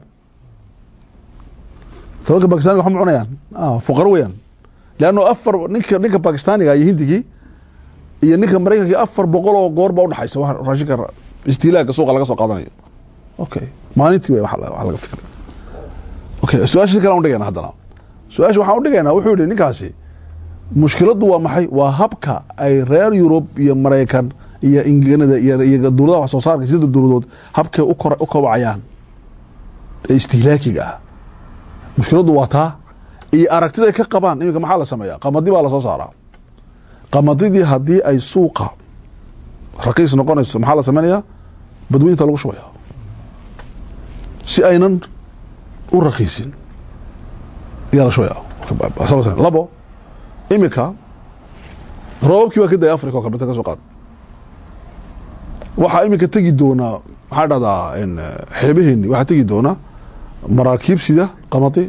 tobanka bakistaniga waxma cunayaan fuqaro weyaan leanno afar ninka ninka bakistaaniga iyo hindigii iyo ninka maraykankii afar boqol oo goor baa udhexaysa wa raashinka istiilaaga suuqa laga soo qaadanayo okay maalintii way wax laga fikray okay su-aasha si kale an udhigayna haddana su-aasha waxaan udhigaynaa wuxuu yihi ninkaasi mushkiladdu waa maxay waa habka ay reer yurub iyo maraykan iyo ingilada iyo dowladaha wax soo saarka sida dowladood habkay u kobacayaan ee istihlaakiga ah mushkiladdu waa taa iyo aragtiday ka qabaan iminka maxaa la sameeyaa qamadi baa lasoo saaraa qamadidii haddii ay suuqa raqiis noqonayso maxaa la samaynayaa badweynta lagu shubaya si aynan u raqiisin ayaa la shubaya labo iminka roobabkii baa ka daya africa o kalbeta ka soo qaad waxaa iminka tegi doonaa maxaa dhahdaa xeebaheeni waxaa tegi doonaa maraakiib sida qamadi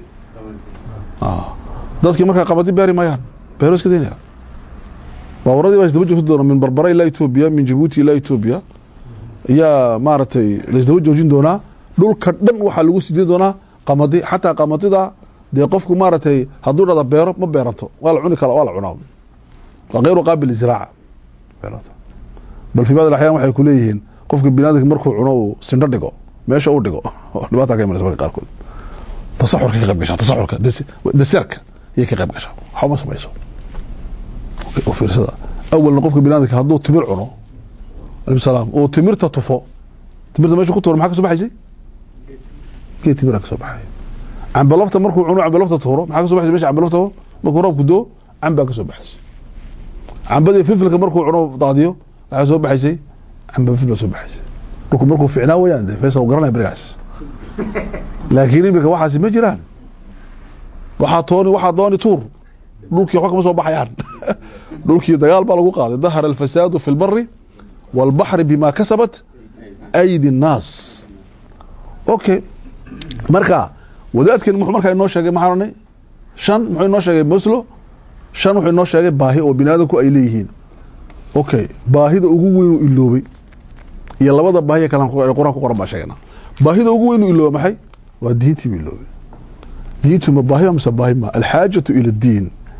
dadkii markaa qamadi beeri maayaan beero iska daynaya baaburadii baa isdaba joogsan doona min barbara ilaa etoobiya min jabuuti ilaa etoobiya ayaa maaragtay laisdaba joojin doonaa dhulka dhan waxaa lagu sidii doonaa qamadi xataa qamadida dee qofku maaragtay hadduu dhada beero ma beeranto waa la cuni kara waa la cunaa waa kayru qaabil liziraaca bal fi bacd axyaan waxay ku leeyihiin qofka binaadamka markuu cuno uu sindho dhigo meesha uu dhigo dhibaata ka imanaysa marka qaarkood tasaxurka ka qayb gashaa tasaxurka daseerka ayay ka qayb gashaa waxba ma samayso oo fiirsada awalna qofka binaadamka hadduu timir cuno alaykum salaam uu timirta tufo timirta meesha ku tuuro maxaa ka soo baxaysay geed timira ka soo baxay cambalafta markuu cuno cambalafta tuuro maxaa ka so baxaysa mesha cambalafta markuu roobku doo cambaa ka soo baxaysay cambadii filfilka markuu cuno daadiyo waxaa soo baxaysay camba filfil soo baxaysay dhulku markuu ficnaa weyaan de faysal garanaya berigaas laakiin imika waxaasi ma jiraan waxaa tooni waxaa dooni tuur dhulkii waxba kama soo baxayaan dhulkii dagaal baa lagu qaaday dahara alfasaadu fi lbari wاlbaxri bima kasabat aydi الnaas okay marka wadaadkan muxuu markaa inoo sheegay maxaa ohanay shan muxuu inoo sheegay moslo shan wuxuu inoo sheegay baahi oo bini aadamku ay leeyihiin okay baahida ugu weyn uu iloobay iyo labada baahiya kale quraan ku qoran baa sheegana baahida ugu weyn uu iloobay maxay waa diintii buu iloobay diintu ma baahi mise baahi ma alxaajatu ila اdiin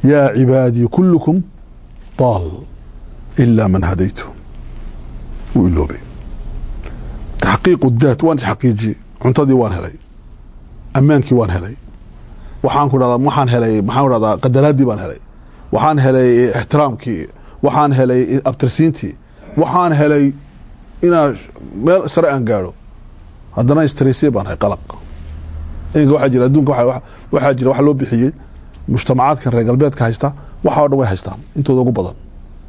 yaa cibaadii kullukum daal ilaa man hadaytu wuu iloobay taxqiiqu daat waan isxaqiijiyey cuntadii waan helay ammaankii waan helay waxaan ku dhahdaa waxaan helay maxaan ku dhahdaa qadaraaddii baan helay waxaan helay ixtiraamkii waxaan helay abtirsiintii waxaan helay inaan meel sare aan gaadho haddana stresiye baan hay qalaq iminka waxaa jira adduunka waxa- waxaa jira waxa loo bixiyey mujtamacaadkan reer galbeedka haysta waxa oo dhan way haystaan intooda ugu badan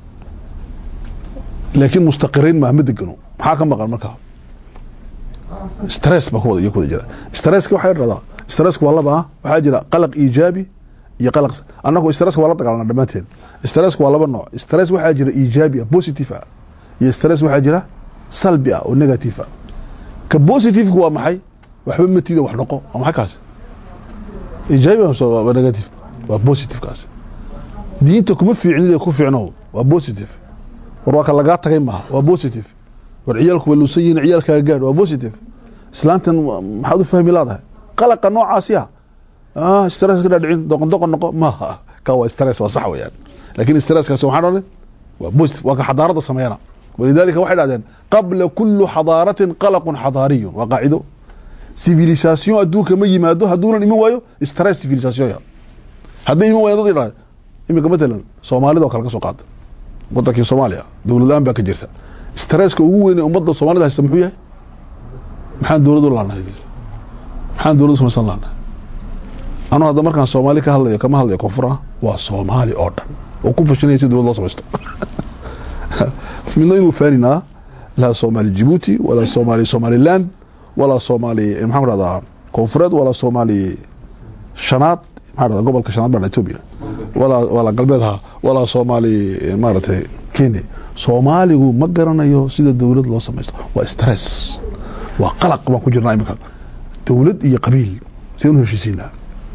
laakiin mustaqiriin maa ma degano maxaa ka maqan markaa stress baa ku wada iyo ku wada jira stresska waxaa dhahdaa stressku waa laba ah waxaa jira qalaq iijaabi iyo qalaq annagu stresska waa la dagaalana dhammaanteen stressku waa laba nooc stress waxaa jira iijaabi ah positive ah iyo stress waxaa jira salbi ah oo negative ah ka positiveka waa maxay waxba matida wax noqo waa maxay kaasi iijaabi amse waa negative waa positive kaasi diinta kuma fiicnid ku fiicno waa positive war waa ka lagaa tagay maaha waa positive war ciyaalku way luusan yihiin ciyaalkaaga gaadh waa positive islaantan maxaad u fahmi laadahay qalaqa noocaasi ah ah stress ka dhadhicin doqon doqon noqo maaha ka waa stress waa sax weeyaan laakiin stresskaasi waxaan odhan waa positive waa ka xadaarada sameeyana walidaalika waxay dhahdeen qabla kullu xadaaratin qalaqun xadaariyun waa qaacido civilisation adduunka ma yimaado hadduunan iman waayo stress civilisation ya hadday iman waayaan dad idhahda iminka matalan soomaalida oo kale ka soo qaada wadankii soomaaliya dowlad la-aan baa ka jirta stresska ugu weyn ee ummadda soomaalida haysta muxuu yahay maxaan dowlad u laanahay maxaan dowlad u samaysan laanahay anuu hadda markaan soomaali ka hadlayo kama hadlayo koonfur ah waa soomaali oo dhan oo ku fashinaya si dowlad loo samaysto midna inuu faaninaa laa soomaali jibuuti walaa soomaali somaliland walaa soomaali maxaan ku dhahdaa koonfureed walaa soomaali shanaad maxaa dhahdaa gobolka shanaad baa etoobiya walaa walaa galbeed ha walaa soomaali maaragtay kenya soomaaligu ma garanayo sida dowlad loo samaysto waa stress waa qalaq baan ku jirnaa iminka dowlad iyo qabiil sideen u heshiisiinaa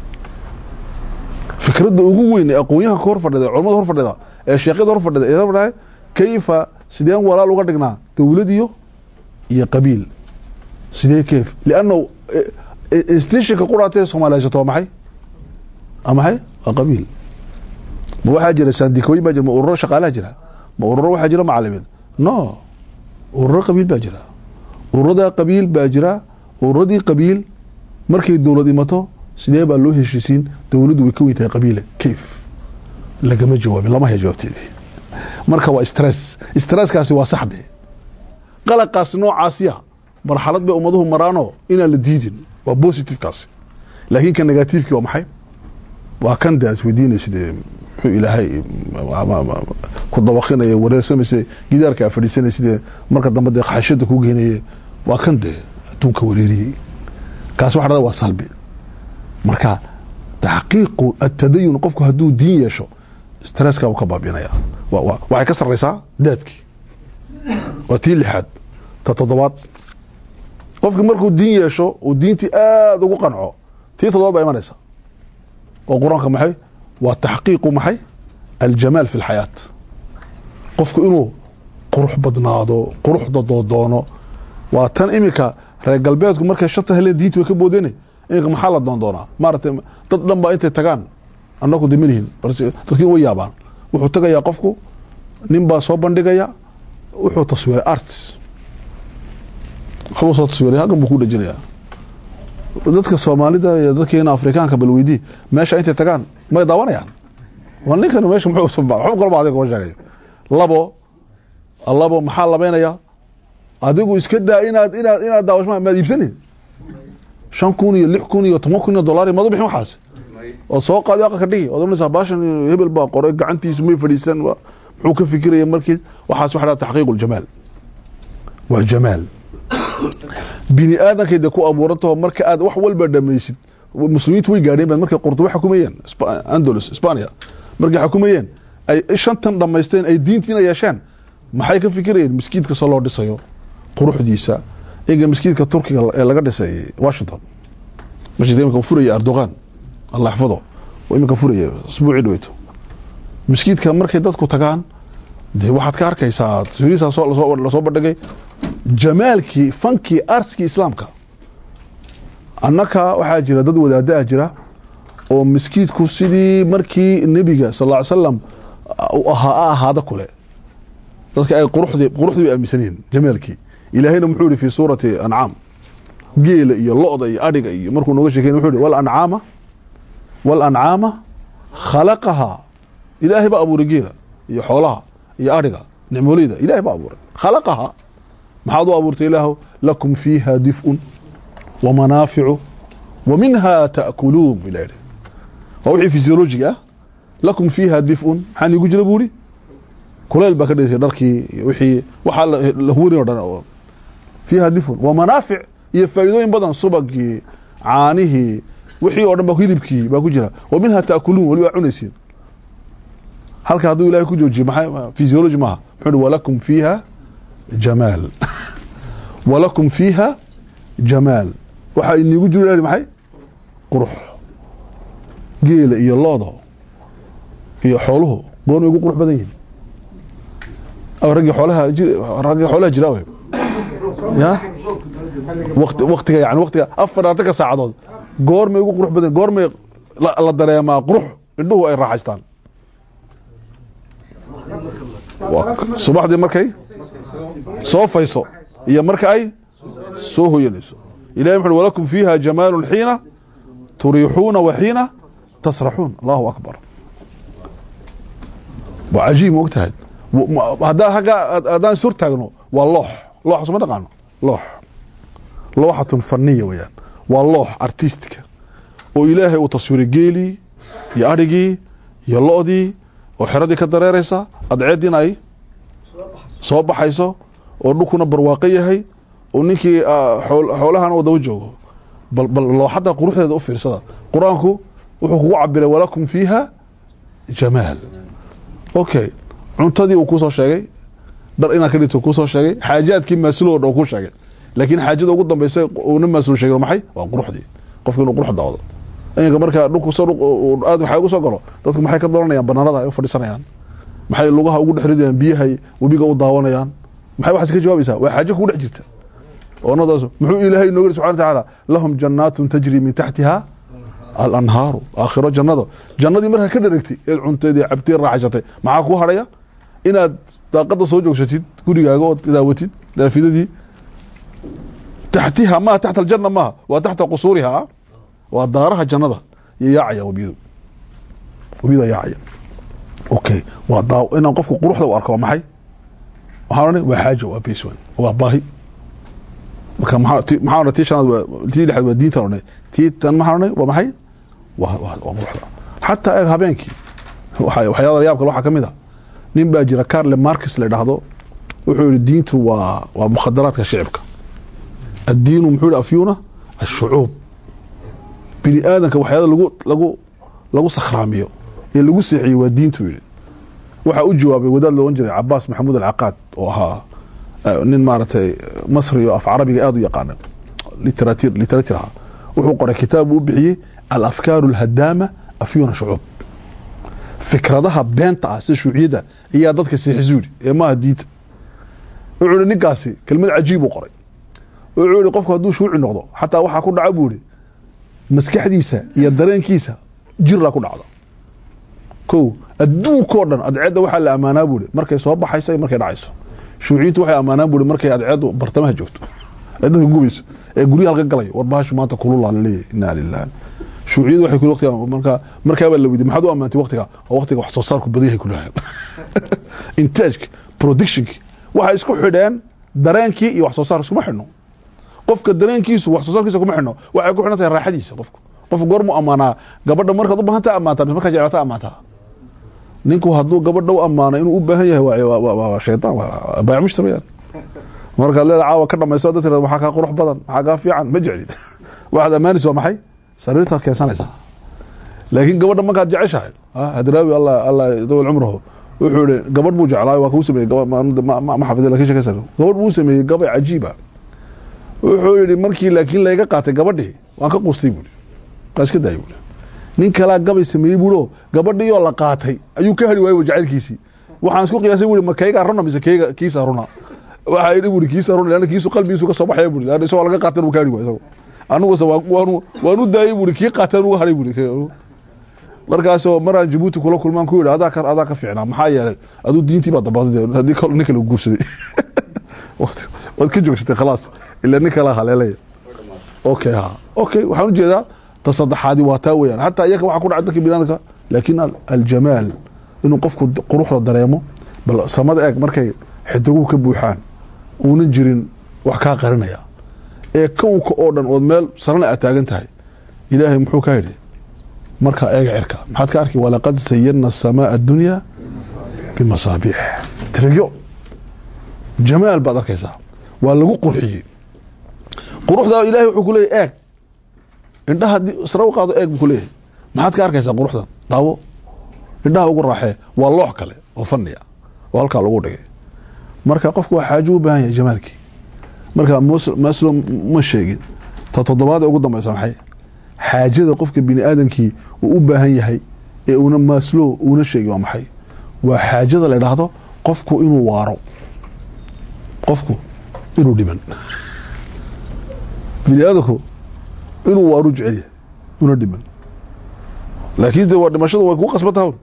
fikradda ugu weyn ee aqoonyahanka hor fadhida ee culamada hor fadhida ee sheekyada hor fadhida ee hor fadhida kayfa sideen walaal uga dhignaa dowlad iyo iyo qabiil sidee keef liannahu institutionka quraatee soomaali haysato waa maxay waa maxay waa qabiil ma waxaa jira saandikooyin baa jira ma ururo shaqaalaha jira ma ururo waxaa jira macalimiin no ururo qabiil baa jira ururadaa qabiil baa jira ururadii qabiil markay dowlad imato sidee baa loo heshiisiin dowladdu way ka weyn tahay qabiile kayf lagama jawaabin lama haya jawaabteedii marka waa stress stresskaasi waa saxde qalaqaasi noocaasiya marxalad bay ummaduhu maraanoo inaan la diidin waa positivekaasi laakiin ka negativekii waa maxay waa kan de isweydiinaysid muxuu ilaahay ku dawaqinaya wareersamaysa gidaarka a fadhiisanaysidee marka dambe dee xashada ku geynaye waa kan dee adduunka wareeriyey kaas waxa dhada waa salbi marka taxqiiqu atadayun qofku hadduu diin yeesho stresska uu ka baabinaya waxay ka sarraysaa daadkii waa tii lixaad ta toddobaad qofki markuu diin yeesho uu diintii aada ugu qanco tii toddobaad baa imanaysa oo qur-aanka maxay waa taxqiiqu maxay aljamaal fi lxayaat qofku inuu qurux badnaado quruxda doodoono waa tan iminka reer galbeedku markay shanta heleen diinti way ka boodeen iminka maxaa la doondoonaa maaragtay dad dhan baa intay tagaan annaku dimanihin dadkiin way yaabaan wuxuu tagayaa qofku nin baa soo bandhigaya wuxuu taswiiray arts waxbuu soo taswiiray halkan buu ku dhejinayaa dadka soomaalida iyo dadkeena afrikaanka balweydii meesha intay tagaan may daawanayaan waa ninkan meesha muxuu kalba adiga kuma sheegayo labo labo maxaa labeynaya adigu iska daa inaad inaad inaad daawashmaa maad iibsanin shan kun iyo lix kun iyo toban kun iyo dollar maad u bixin waxaas oo soo qaadi aqalka dhigi ood oranaysaa baashan hebel baa qoray gacantiisu may fadhiisan muxuu ka fikiraya markii waxaas waxa dhaha taxqiiq ljamaal waa jamaal bini aadankay de ku abuurantaho marka aad wax walba dhamaysid muslimiintu way gaadheen baad markay qurtubo xukumayeen andalus spania markay xukumayeen ay shantan dhammaysteen ay diintiina yeesheen maxay ka fikirayeen miskiidka soo loo dhisayo quruxdiisa iga miskiidka turkiga ee laga dhisay washington masjidka imika furaya erdogan allah xafado imika furaya isbuucii dhaweyto miskiidka markay dadku tagaan de waxaad ka arkaysaa taswiirihiisa lasoo bandhigay jamaalkii fankii artskii islaamka annaka waxaa jira dad wadaada ah jira oo miskiidku sidii markii nebiga sal ll ly slam u ahaa a ahaada kule dadka ay quruxdii quruxdii bay aaminsan yihiin jamaalkii ilaahayna muxuu yihi fi suurati ancaam geela iyo lo-da iyo adhiga iyo markuu nooga sheekey wuxuu yihi walancaama walancaama khalaqahaa ilaahay baa abuuray geela iyo xoolaha iyo adhiga nicmooleyda ilahay baa abuuray khalaqahaa maxaad u abuurtay ilaahu lakum fiiha dif'un wa manaaficu wa minha ta'kuluun bu ilah yidhi waa wixii fysiolojiga ah lakum fiiha dif'un maxaa niigu jira buu ihi kuleyl baa ka dheysay dharkii iyo wixii waxaa la huwarin o dhan oo fiiha dif'un wa manaafic iyo faa'iidooyin badan subagii caanihii wixii oo dhan ba hilibkii baa ku jira wa minha ta'kuluun weli waa cunaysiin halka hadduu ilahay ku joojiye maxay fysiology maaha muxuu ihi walakum fiiha jamaal walakum fiiha jamaal waxaa iniigu jiro ilahi maxay qurux geela iyo looda iyo xooluhu goormay ugu qurux badan yihin raggii xoolaha raggii xoolaha jira wey ya waqti waqtiga yani waqtiga afar atanka saacadood goormay ugu qurux badan goormay la dareemaa qurux indhuhu ay raaxaystaan subaxdii markay soo fayso iyo marka ay soo hoyanayso ilahi wuxu walakum fiiha jamaalu xiina turiixuuna wa xiina tasraxuun allahu akbar waa cajiib ma og tahay haddaa aggaa haddaan sur taagno waa loox loox suma dhaqaano loox looxatun faniya weyaan waa loox artistica oo ilaahay uu taswiray geelii iyo adhigii iyo lo-dii oo xeradii ka dareeraysa adceediina ay soo baxayso oo dhulkuna barwaaqo yahay oo ninkii xoolahana uu daba joogo bal bal looxadda quruxdeeda u fiirsada qur-aanku wuxuu kugu cabiray walakum fiiha jamaal okay cuntadii uu kusoo sheegay dar inaad ka dhigto kusoo sheegay xaajaadkii maasulo dhan ku sheegay laakiin xaajada ugu dambaysa uuna maasulo sheegay maxay waa quruxdii qofki inuu qurux daawdo iminka markaa dhulku aad waxaa ugu soo galo dadku maxay ka doonayaan banaanada ay u fadhiisanayaan maxay lugaha ugu dhex ridayaan biyahay webiga u daawanayaan maxay waxaas ka jawaabaysaa waa xaajo kugu dhex jirta oonadaas muxuu ilaahay inooga subxana watacaala lahum jannaatun tajri min taxtiha alanhaaru aakhiro jannada jannadii markaa ka dharagtay eed cunteedii cabtay raaxaysatay maxaa kuu hadhaya inaad daaqada soo joogsatid gurigaaga ood daawatid daafidadii taxtiha maha taxta aljanna maaha waa taxta qusuuriha waa daaraha jannada iyo yaacaya webiyadu webiyada yaacaya okay waa daa inaan qofku quruxda u arko waa maxay waxaan odhanay waa xaaja waa base one waa baahi marka maxaa ti maxaa odhanay tii shanaad waa tii lixaad waa diintan odhanay tii tan maxaan odhanay waa maxay waa waa waa quruxda xataa eeg habeenkii waxa waxyaala yaabka waxaa ka mid a nin baa jira carle marcus la idhaahdo wuxuu yihi diintu waa waa mukhadaraadka shicibka addiinu muxuu yihi afyuna ashucuub bini aadanka waxyaala lagu lagu lagu sakhraamiyo ee lagu seexiyo waa diintu yidhi waxaa u jawaabay wadaad loogan jiray cabaas maxamuud alcaqaad oo ahaa nin maaragtay masri oo af carabiga aada u yaqaana literatir literatir ahaa wuxuu qoray kitaab uu u bixiyey alafkaaru alhadaama afyuna shucuub fikradaha beenta ah sida shuuciyadda ayaa dadka seexisu yidhi ee maaha diinta wuxuu yihi ninkaasi kelmad cajiib uu qoray wuxuu yihi qofku hadduu shuuci noqdo xataa waxaa ku dhaca buu yihi maskaxdiisa iyo dareenkiisa jiraa ku dhacda ko adduunkao dhan adceedda waxaa la ammaanaa buuri markay soo baxayso iyo markay dhacayso shuuciyiintu waxay ammaanaan buuri markay adceeddu bartamaha joogto ee dadka gubayso ee guryaha halka galayo war bahashu maanta kululaa laleeyahy inaa lilah shuuciyadu waxay kuli waqtiga marka markaabaa la weydiy maxaad u ammaantay waqtiga oo waqtiga wax soo saarku badan yahay kulahayan intaajka productionki waxay isku xidheen dareenkii iyo wax soo saar iskuma xidhno qofka dareenkiisu wax soo saarkiisa kuma xidhno waxay ku xidhan tahay raaxadiisa qofku qofku goormu ammaanaa gabadha markaad u baahanta ammaantaa mise markaad jeclata ammaantaa ninku hadduu gabadha u ammaano inuu u baahan yahay waa shaytaan waa baayac mushtar weyaan markaad leeda caawa ka dhamayso dad tirada maxaa kaa qurux badan maxaa kaa fiican ma jeclid waxaad ammaanaysa waa maxay sariirtaad keensanaysaa laakiin gabadha markaad jeceshahay hadraawi allah allah dawal cumrahu wuxuu yihi gabadh buu jeclaayo waa kuu sameeyey ma xafida lakin sheekaysa gabadh buu sameeyey gabay cajiiba wuxuu yihi markii laakiin layga qaatay gabadhii waan ka quustay buuri waa iska daayay buuri nin kalaa gabay sameeyey buuro gabadhii oo la qaatay ayuu ka heli waayey jacaylkiisii waxaan isku qiyaasay buuri ma kaygaa runa mise kayga kiisa runa waxaa yidhi buuri kiisa runa leanna kiisu qalbigiisu ka soo baxaya buuri leanna isagoo laga qaatan uu ka heli waay isago anuguse waanu waan u daayey buuri kii qaateen uga hadhay buuri markaasoo maraan jabuuti kula kulmaan ku yidhi adaa ka adaa ka fiicnaa maxaa yeelay aduu diintii baa dabaqday haddii kal nin kale guursaday waad waad ka joogsatay khalaas ilaa nin kala haleelaya okay ha okay waxaan ujeedaa ta saddexaadi waa taa weeyaan xataa iyaka waxa ku dhacay dadka binaadamka laakiin al- aljamaal inuu qofku d- quruxda dareemo bal samada eeg markay xidiguhu ka buuxaan uunan jirin wax kaa qarinaya ee kownka oo dhan ood meel sarana aad taagan tahay ilaahay muxuu ka yidhi markaa eega cirka maxaad ka arki walaqad sayana asamaa addunya bimasaabiix tirigyo jamaal baad arkaysaa waa lagu qurxiyey quruxdaa ilaahay wuxuu ku leeyahy eeg indhaha haddii sare u qaado eeg buu ku leeyahay maxaad ka arkaysaa quruxdan daawo indhaha ugu raaxee waa loox kale oo faniya oo halkaa lagu dhigay marka qofku waa xaajo u baahan yahay jamaalkii marka mus- maslo ma sheegin ta toddobaad ee ugu dambaysa maxay xaajada qofka bini aadamkii uu u baahan yahay ee una maslo uuna sheegin waa maxay waa xaajada la idhaahdo qofku inuu waaro qofku inuu dhiman bini aadamku inuu waaru jecel yahay una dhiman laakiin de waa dhimashada way ku qasban tahay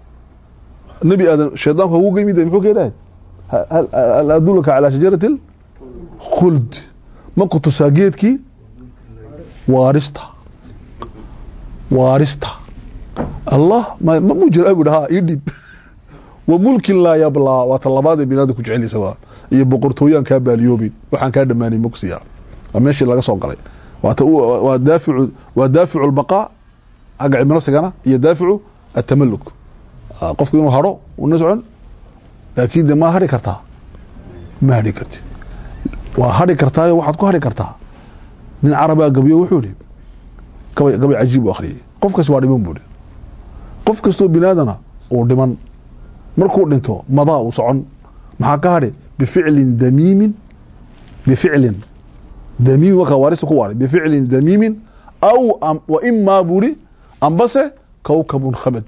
nebi aadan shaydaanku hagu geymid muxuu ka yidhahay hal hal adulaka calaa shajarati khuld ma ku tusaa geedkii waarista waarista allah ma ma mu jira bu ha ii dhib wa mulkin laa yablaa waa ta labaad ee binaada ku jecelisa waa iyo boqortooyaan kaa baaliyoobin waxaan kaa dhammaanay mogsiya waa meeshii laga soo galay waa ta u- waa daaficu waa daaficu lbaqaa xagga cilmi nafsigana iyo daaficu atamaluk Ah, qofku inuu haro una socon laakiin de ma hari kartaa ma hari kartid waa hari kartaayo waxaad ku hari kartaa nin carabaa gabiyo wuxuu ihi gabay gabay cajiib u akhriyay qof kas waa dhiman buu ihi qof kastoo binaadana uu dhiman markuu dhinto madaa uu socon maxaa ka hadhi bificlin damiimin bificlin damiimin wakaa waarista ku waaray bificlin damiimin aw am- wa imaa buu ihi ambase kawkabun khamad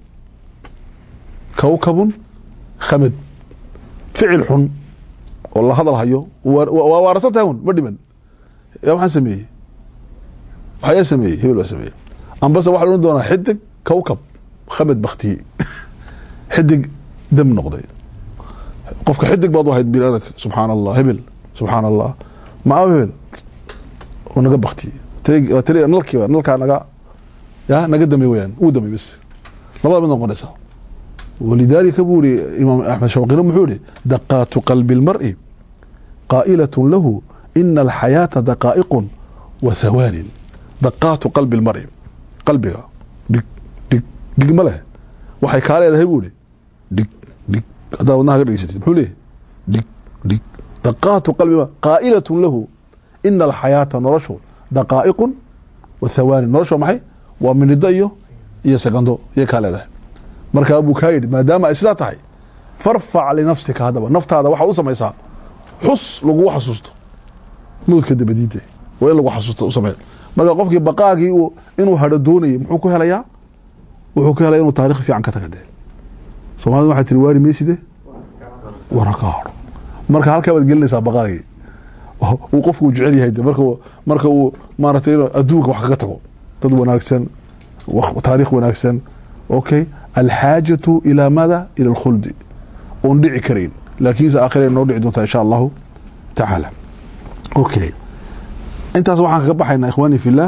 kawkabun khamad ficil xun oo la hadal hayo waa waa waarsan tahay un ma dhiman yaa waxaan sameeyey waxyaa sameeyey hebel baa sameeyey ambase waxaa la odhan doonaa xidig kawkab khamad baktiyey xidig dam noqday qofka xidig baad u ahayd biniaadanka subxaan allah hebel subxaan allah maa hebel oo naga baktiyey tiri- waa tiri- nalkiiba nalkaa naga ya naga damay weyaan uu damay bas labada mid noqonaysa walidaalika buu ihi imaam axmed shawqina muxuu ihi daqaatu qalbi اlmar'i qaa'ilaة lahu ina alxayaata daqaa'iqun wa hawaanin daqaatu qalbi اlmar'i qalbiga dhig dhig dhig ma leh waxay kaa leedahay buu ihi dhig dhig haddaa wadnaha ka dhegeysatid muxuu leeyahy dhig dhig daqaatu qalbi qaa'ilaة lahu ina alxayaata noloshu daqaa'iqun wa hawaanin noloshu waa maxay waa miniddo iyo iyo sekando iyo kaa leedahay markaa buu kaa yidhi maadaama ay sidaa tahay farfac linafsika haddaba naftaada waxaa u samaysaa xus lagugu xasuusto mawdka dabadiida waa in lagu xasuusto u samee marka qofkii baqaagii uu inuu hadho doonayay muxuu ku helayaa wuxuu ku helaya inuu taarikh fiican ka taga dee soomaalida waxay tiri waari meyside wara ka hadho marka halkaa baad gelinaysaa baqaagii uu qofku jecel yahay de marka marka uu maaragtay inuu adduunka wax kaga tago dad wanaagsan waq- taariikh wanaagsan okay alxaajatu ilaa mada ila alkhuldi oon dhici karayn laakiinse aakhira noo dhici doontaa insha allahu tacaala okay intaas waxaan kaga baxaynaa ikhwaani fillah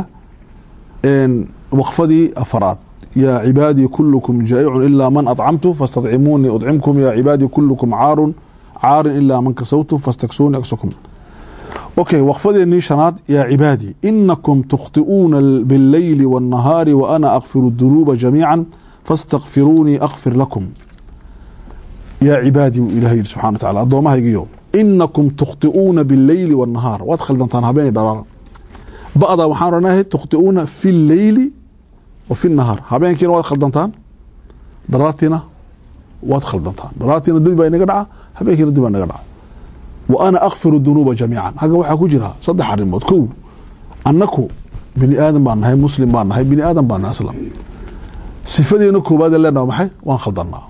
n waqfadii afaraad yaa cibaadii kulukum jaa'icun ilaa man acamtu fastadcimuunii udcimkum yaa cibaadii kulukum caarun caarin ilaa man kasawtu fastaksuuni aksukum okay waqfadeenii shanaad yaa cibaadii inakum tukhti'uuna biاlleyli wاnnahaari waana akfiru dunuuba jamiica fastakfiruunii akfir lakum yaa cibaadii buu ilahay yidhi subxana wa tacala addoommahaygiyo inakum tukhti'uuna biاlleyli wاnnahaar waad khaldantaan habeenay dharaan ba'da waxaan odhanahay tukhti'uuna fi lleyli wa fi nahaar habeenkiina waad khaldantaan dharaartiina waad khaldantaan dharaartiina dembi baa inaga dhaca habeenkiina dembi baa inaga dhaca wa ana akfiru dunuuba jamiican hagga waxaa ku jira saddex arrimood kow annaku bini aadan baan nahay muslim baan nahay bini aadan baan nahay aslam sifadeena koowaad ee leenaha maxay waan khaldannaa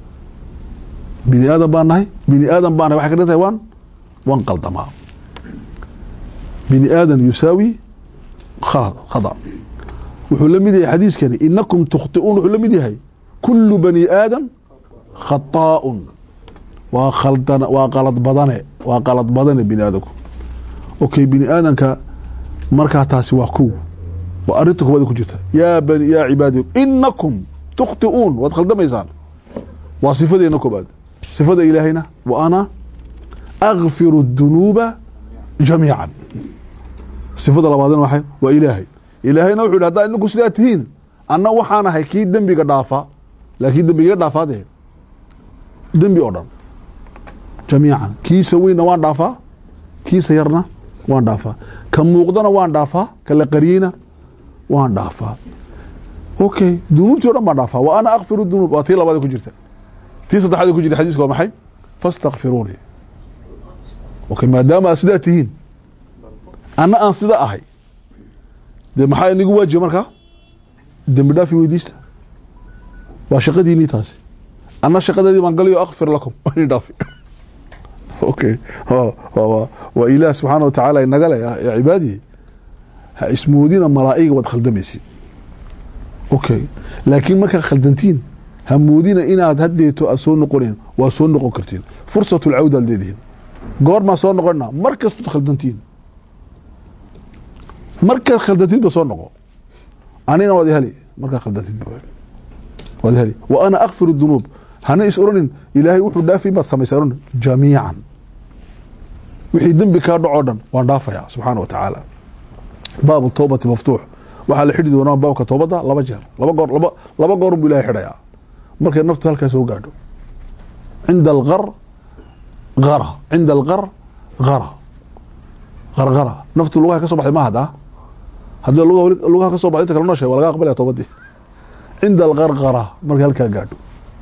bini aadan baan nahay bini aadan baan nahay waxay ka dhigan tahay waan waan qaldamaa bini aadan yusaawi khalad khada wuxuu la mid yahay xadiiskani inakum tukhtiuun wuxuu la mid yahay kulu bani aadam khataaun waa khaldan waa qalad badane waa qalad badane bini aadamku okay bini aadamka markaa taasi waa kow waa arinta koowaad ku jirta yaa bani yaa cibaadi inakum tukhtiuun waad khaldamaysaan waa sifadeena koobaad sifada ilaahayna wa ana akfiru dunuuba jamiican sifada labaadna waxay waa ilaahay ilaahayna wuxuu yidhi haddaa idinku sidaa tihiin anna waxaan ahay kii dembiga dhaafa laakiin dembiga dhaafaa dee dembi oo dhan jamiican kiisa weynna waan dhaafaa kiisa yarna waan dhaafaa ka muuqdana waan dhaafaa ka la qariyeyna waan dhaafaa okay dunuubtii o dhan baan dhaafaa wa ana akfiru dunuub waa tii labaad ku jirta tii saddexaad ku jirta xadiiska waa maxay fastakfiruuni okay maadaama aad sidaa tihiin anna aan sida ahay dee maxaa inigu waajiba markaa dembi dhaafi weydiista waa shaqadiinii taasi anna shaqadeedii baan galayo akfir lakum ini dhaafi okay waa ilaah subxaana watacaala inaga le ya cibaadihi ha ismoodina malaa'iga waad khaldamaysid okay laakiin markaad khaldantiin ha moodina inaad haddeeto aad soo noqonin waa soo noqon kartiin fursatu lcawda ad leedihiin goormaa soo noqona mar kastood khaldantiin markaad khaldantiidba soo noqo anigana waad iheli markaad khaldantiidba waad iheli wa ana akfiru dunuub hana is oranin ilaahay wuxuu dhaafi baad samaysa oran jamiican wixii dembi kaa dhacoo dhan waan dhaafayaa subxaana wa tacaala baabu towbati maftuux waxaa la xidhi doonaa baabka toobadda laba jeer laba goor laba laba goorun buu ilahay xidhayaa markay naftu halkaa soo gaadho cinda alqar ara cinda alqar ara qarqara naftu lugaha ka so baxday ma hadda haddii lugaha ka soo baxday inta kale noo sheeg waa laga aqbalaya toobadii cinda alqarqara markay halkaa gaadho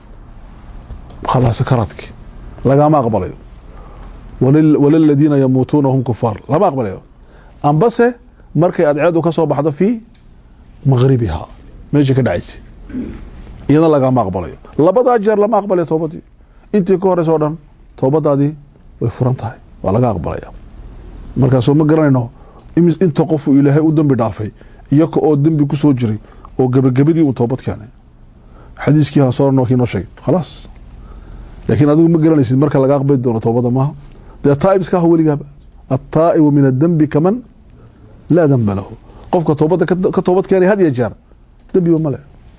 khalaas sakaraadki lagama aqbalayo walaladiina yamuutuuna hum kufaar lama aqbalayo ambase markay adceedu ka soo baxdo fii maqribiha meesha ka dhacaysa iyadana lagama aqbalayo labadaa jeer lama aqbalayo toobadii intii ka horeysa o dhan toobadaadii way furan tahay waa laga aqbalaya markaasoo ma garanayno inta qofuu ilaahay u dembi dhaafay iyaka oo dembi ku soo jiray oo gebagabadii uu toobad keenay xadiiskii aan soo kii noo sheegay khalaas laakiin adigu ma garanaysid marka laga aqbali doono toobada maaha dee taa'ib iska ah weligaaba attaa'ibu min adembi kaman laa demba lahu qofka toobadda ka toobad keenay had iyo jeer dembiba male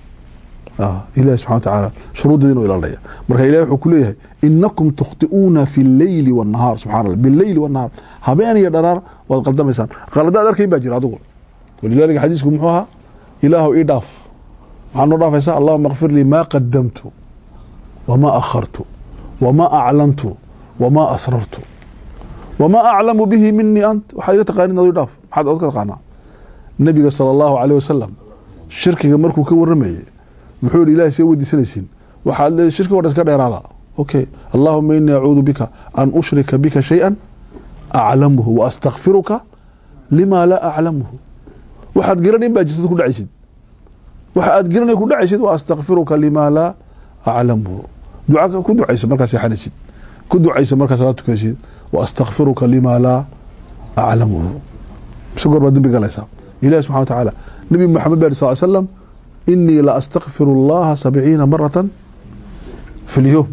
ilahi subxana watacaala shuruuddeeda inuu ilaalinaya marka ilahi wuxuu ku leeyahay inakum tukhti'uuna fi lleyli wاnnahaar subxana allah bileyli wاnnahaar habeen iyo dharaar waad qaldamaysaan qaladaad arkayn baa jira adigu walidalika xadiisku muxuu ahaa ilaahu ii dhaaf maxaa noo dhaafaysaa allahuma kfir lii ma qadamtu wma akhartu wma aclantu wma asrartu wma aclamu bihi minii ant waxaa iga taqaanin adu dhaaf maxaad od ka taqaanaa nabiga sala allahu aleyh wasalam shirkiga markuu ka waramayey muxuu yihi ilahay see weydiisanaysiin waxaad le shirkiga o dhan iska dheeraada okay allahuma inii acuudu bika an ushrika bika shayئa aclamuhu wa astakfiruka lima laa aclamuhu waxaad garanayn baa jirtad ku dhacaysid waxa aad garanay ku dhacaysid wa astakfiruka lima laa aclamuhu duca ku ducayso markaa seexanaysid ku ducayso markaa salaad tukaysid wa astakfiruka lima laa aclamuhu mise goor baad dembi galaysaa ilahi subxana wa tacaala nabi moxamed ba sal slam inii la astakfiru اllaha sabciina marata fi lyowm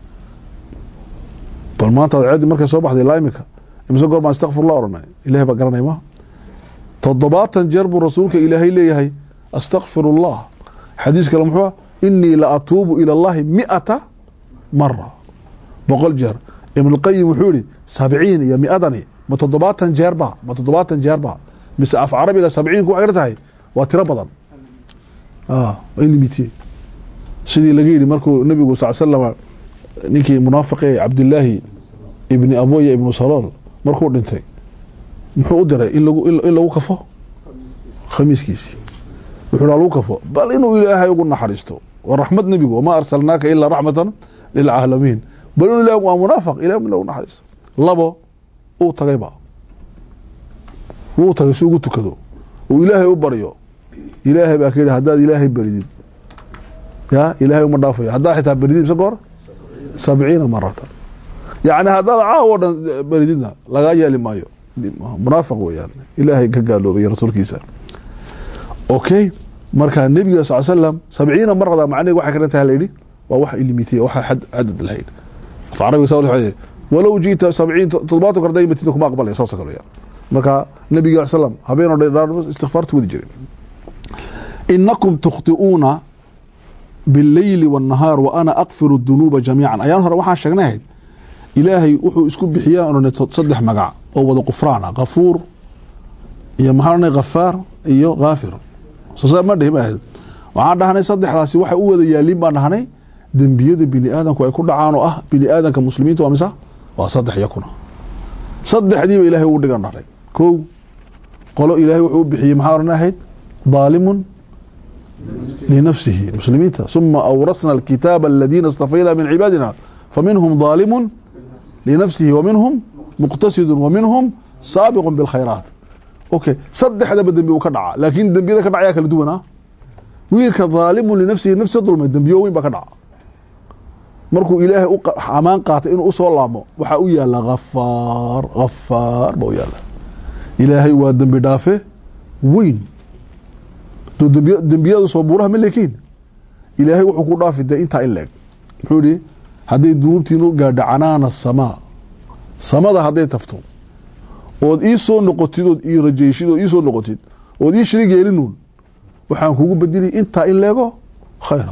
bal maanta adceeddii markay soo baxday ilaa imika imise goor baan astakfirullah oranay ilahay baa garanay ma toddobaatan jeer buu rasuulka ilaahay leeyahay astakfiru اllah xadiis kale muxuu inii la atuubu ilى اllahi miata mara boqol jeer ibn اlqayim wuxuu yihi sabciin iyo miadani ma toddobaatan jeerba ma toddobaatan jeerba mise af carabiga sabciinku waxay tahay waa tiro badan limitiye sidii laga yidhi markuu nabigu sal slama ninkii munaafiqe cabdilaahi ibni aboya ibnu salool markuu dhintay muxuu u diray in lagu kafo khamiiskiisii wuxuu lagu kafo bal inuu ilaahay ugu naxariisto waa raxmad nebigu wamaa arsalnaaka ilaa raxmatan lilcaalamiin bal inuu ilaah waa munaafiq ilah in lagu naxariisto labo uu tagayba wuu tagay si ugu tukado uu ilaahay u baryo ilaahay baa ka yidhi haddaad ilaahay beridid ya ilaahay uma dhaafayo haddaad xitaa beridid mise goor sabciina maratan yacni haddaad caawo o dhan berididna lagaa yeeli maayo munaafiq weeyaan ilaahay ka gaaloobay rasuulkiisa okay marka nebiga sal slam sabciina marada macnaheeg waxay ka dhan tahay layidhi waa wax ilimitiya waxa xad cadad lahayn af carabiga saa waxay walow jiita sabciin toddobaatan kor day matida kuma aqbalaya saasoo kale weyaan marka nebiga al slam habeenoo dhan istikfaartu wadi jiray inakum tukhti'uuna bileyli wاnnahaar wa ana akfiru dunuuba jamiican ayaan hore waxaan sheegnahayd ilaahay wuxuu isku bixiyaa odhan saddex magac oo wada qufraan ah kafuur iyo maxaa odhanay khafaar iyo kaafir soo ma dhihi maahayd waxaan dhahnay saddexdaasi waxay u wada yaaliin baan dhahnay dembiyada bini aadamku ay ku dhacaan oo ah bini aadamka muslimiinta waa misa waa saddex iyo kuna saddexdiiba ilahay uu dhigan dhahnay kow qolo ilaahay wuxuu u bixiyey maxaa odhanahayd daalimun linafsihi muslimiinta suma awrasna alkitaaba aladiina istafayna min cibaadina faminhum daalimun linafsihi waminhum muqtasidu waminhum saabiqu bilkhayraat okay saddexdaba dembi uu ka dhaca laakiin dembiyada ka dhacayaa kala duwan ah wiilka daalimun linafsihi nafsi dulmay dembiyo weyn baa ka dhaca markuu ilaahay u amaan qaatay inuu usoo laamo waxaa u yaala hafaar hafaar baa u yaala ilaahay waa dembi dhaafe weyn dembiyada soo buuraha ma leekiin ilaahay wuxuu ku dhaafi dee intaa in leeg muxuu yihi hadday dunuubtiinu gaadha canaana samaa samada hadday tafto ood ii soo noqotid ood ii rajayshid ood ii soo noqotid ood ii shirig yeelinuun waxaan kugu bedeli intaa in leego khayra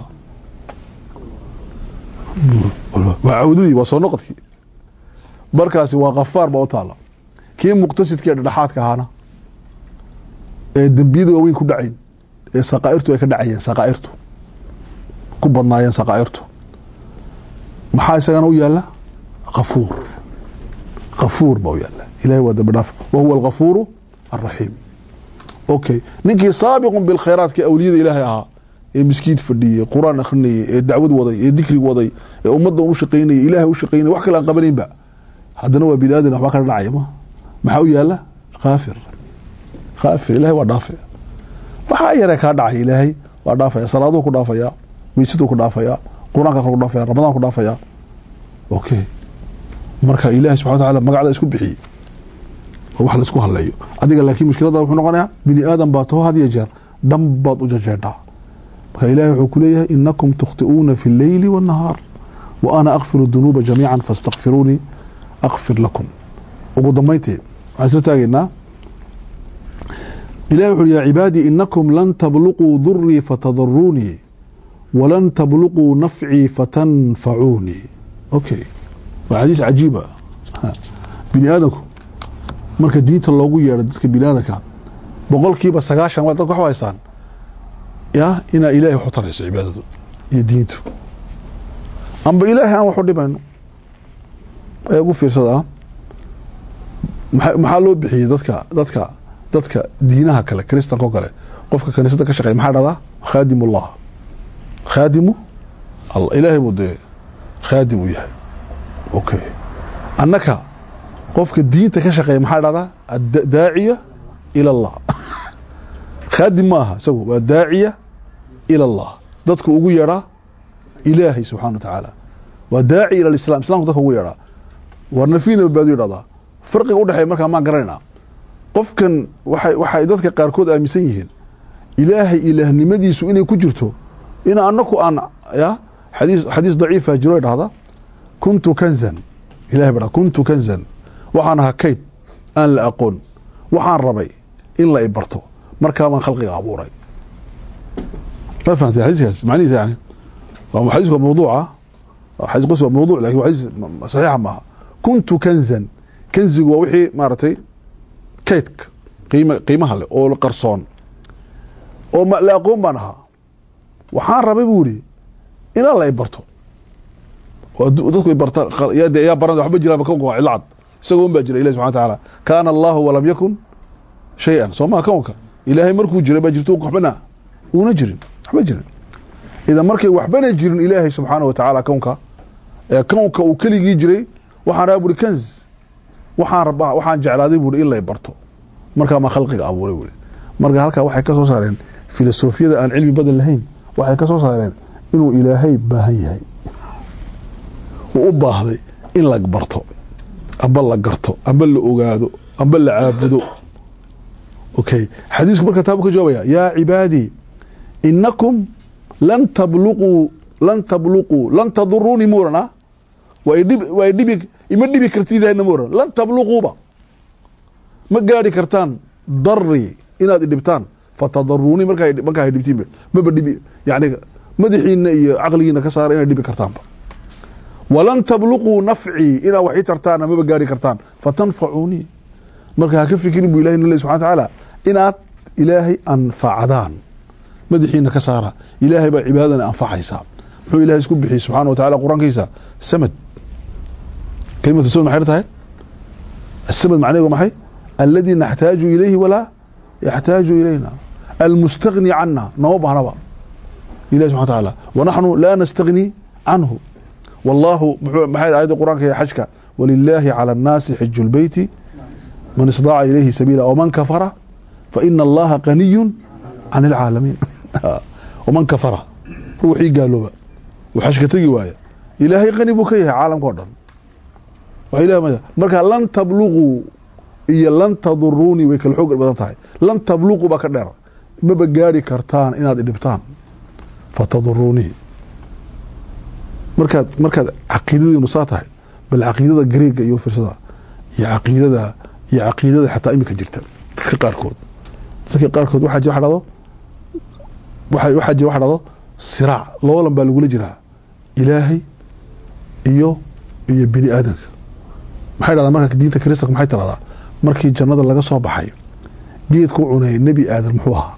waa cawdadii waa soo noqodkii markaasi waa kafaar baa u taala kii muqtasidka ee dhedhexaadka ahaana ee dembiyada waaweyn ku dhacayn ee saqaairtu ay ka dhacayeen saqaairtu ku badnaayeen saqaairtu maxaa isagana u yaala kafuur kafuur baa u yaala ilahay waa dambi dhaaf wa huwa alkafuuru alraxiim okay ninkii saabiqun bilkhayraat ka awliyada ilaahay ahaa ee miskiid fadhiyey qur-aan akrinayey ee dacwad waday ee dikrig waday ee ummadda u shaqaynayay ilaahay u shaqaynay wax kale aan qabanaynba haddana waa bini aadan waxbaa kala dhacaya ma maxaa u yaala kaafir kaafir ilahay waa dhaafe waxaa yaree kaa dhacay ilaahay waa dhaafaya salaaduu ku dhaafaya weysaduu ku dhaafaya qur-aankaas ku dhaafaya ramadaan ku dhaafaya okay marka ilahay subxana wataala magacda isku bixiyey oo wax la isku haleeyo adiga laakiin mushkilada wuxuu noqonayaa bini aadan baa taho had iyo jeer dhan baad u jajeedhaa marka ilahay wuxuu ku leeyahay inakum tukhti'uuna fi اlleyli wاnnahaar wa ana akfiru dunuuba jamiica faاstakfiruunii akfir lakum ugu dambayntii waxaan isla taagaynaa ilahi wuxu ya cibaadii inakum lan tabluquu durii fatadaruunii walan tabluquu nafcii fatanfacuunii okay waa xadiis cajiiba bini aadamku marka diinta loogu yeedho dadka bini aadamka boqolkiiba sagaashan waa dadka wax haystaan ya inaa ilaahay wax u tarayso cibaadadu iyo diintu amba ilaahay aan wax u dhimayno ee ugu fiirsada maxaa loo bixiyey dadka dadka dadka diinaha kale kristanka o kale qofka kaniisada ka shaqeya maxaa dhahdaa khaadim ullah khaadimu ilaahay buu dee khaadim u yahay okay annaka qofka diinta ka shaqeeya maxaa dhahdaa daaciya ila allah khaadim ma aha isagu waa daaciya ila allah dadku ugu yeedhaa ilaahay subxana wa tacaala waa daaci ila islam islamku dadka ugu yeedhaa war nafiina badbaadiyo dhahdaa farqiga udhexeeya markaa maan garanaynaa qofkan waxay waxay dadka qaarkood aaminsan yihiin ilaahay ilaahnimadiisu inay ku jirto in anaku aan ya xadiis xadiis daciifa jiro dhahda kuntu kanzan ilahay baa kuntu kanzan waxaan ahaa kayd aan la aqoon waxaan rabay in la ibarto markaa baan khalqiga abuuray ma fahamtay xadiiskaas macnihiisa yani waa xadiis waa mawduuca xadiis qos waa mawduuc lakin waa xadiis saxiixa maaha kuntu kanzan kanzigu waa wixii maaragtay kaydka qiima qiimaha leh oo qarsoon oo la aqoon baan ahaa waxaan rabay buu yihi inaan la ibarto oo dadku ibarta yaa baran waxba jiraan ka waa cidlo cad isagoo un baa jira ilahi subxana watacaala kaana allahu walam yakun shay-an soo maha kownka ilaahay markuu jiray baa jirto waxbana uuna jirin waxba jirin idan markay waxbana jirin ilaahay subxaana wa tacaala kownka ee kownka uu keligii jiray waxaan rabaa buri kanz waxaan rabaa waxaan jeclaaday buuri in lay barto markaa maa khalqiga abuuray buuri marka halkaa waxay ka soo saareen filosofiyada aan cilmi badan lahayn waxay ka soo saareen inuu ilaahay baahan yahay uu u baahday in la barto amba la garto amba la ogaado amba la caabudo okay xadiisku marka taabu ka jawaabaya yaa cibaadii inakum lan tabluquu lan tabluquu lan taduruunii muuran ah waa idhib waa idhibi ima dhibi kartid ilahina muuran lan tabluquuba ma gaari kartaan dari inaad idhibtaan fatadaruunii markaa markaa dhibtiinba maba dhibi yani madaxiina iyo caqligiina ka saara inaad dhibi kartaanba walan tabluquu nafcii inaad wax ii tartaana maba gaari kartaan fatanfacuunii marka ha ka fikirin bu ilahi nale subxana tacaala inaad ilaahay anfacdaan madaxiina ka saara ilaahay baa cibaadadana anfacaysaa muxuu ilahay isku bixiyey subxaana wa tacala qur-aankiisa samad kelimatu samad maxay tahay asamad macnaheedu maxay alladii naxtaaju ilayhi walaa yaxtaaju ilayna almustagni cana nama baahnaba ilahi subxana tacaala wanaxnu laa nastagni canhu wallahu muxuu maxay aayadda qur-aanka ee xajka walilaahi cala annaasi xiju lbeyti man istaaca ilayhi sabiila wman kafara faina allaha qaniyu can ilcaalamiin waman kafara ruuxii gaalooba uu xashka tegi waaya ilaahay qani buu ka yahay caalamka o dhan marka lan tabluquu iyo lan taduruunii way kala xoog badan tahay lan tabluquu baa ka dheer maba gaari kartaan inaad idhibtaan fataduruunii markaad markaad caqiidadiinu saa tahay bal caqiidada greega iyo firsada iyo caqiidada iyo caqiidada xataa imika jirta dadka qaarkood dadka qaarkood waxaa jira dhado waxaa jira waxa dhado siraac loolan baa lagula jiraa ilaahay iyo iyo bini aadanka maxay dhahdaa marka diinta kristanka maxay tiradaa markii jannada laga soo baxay geedku cunay nebi aadan muxuu ahaa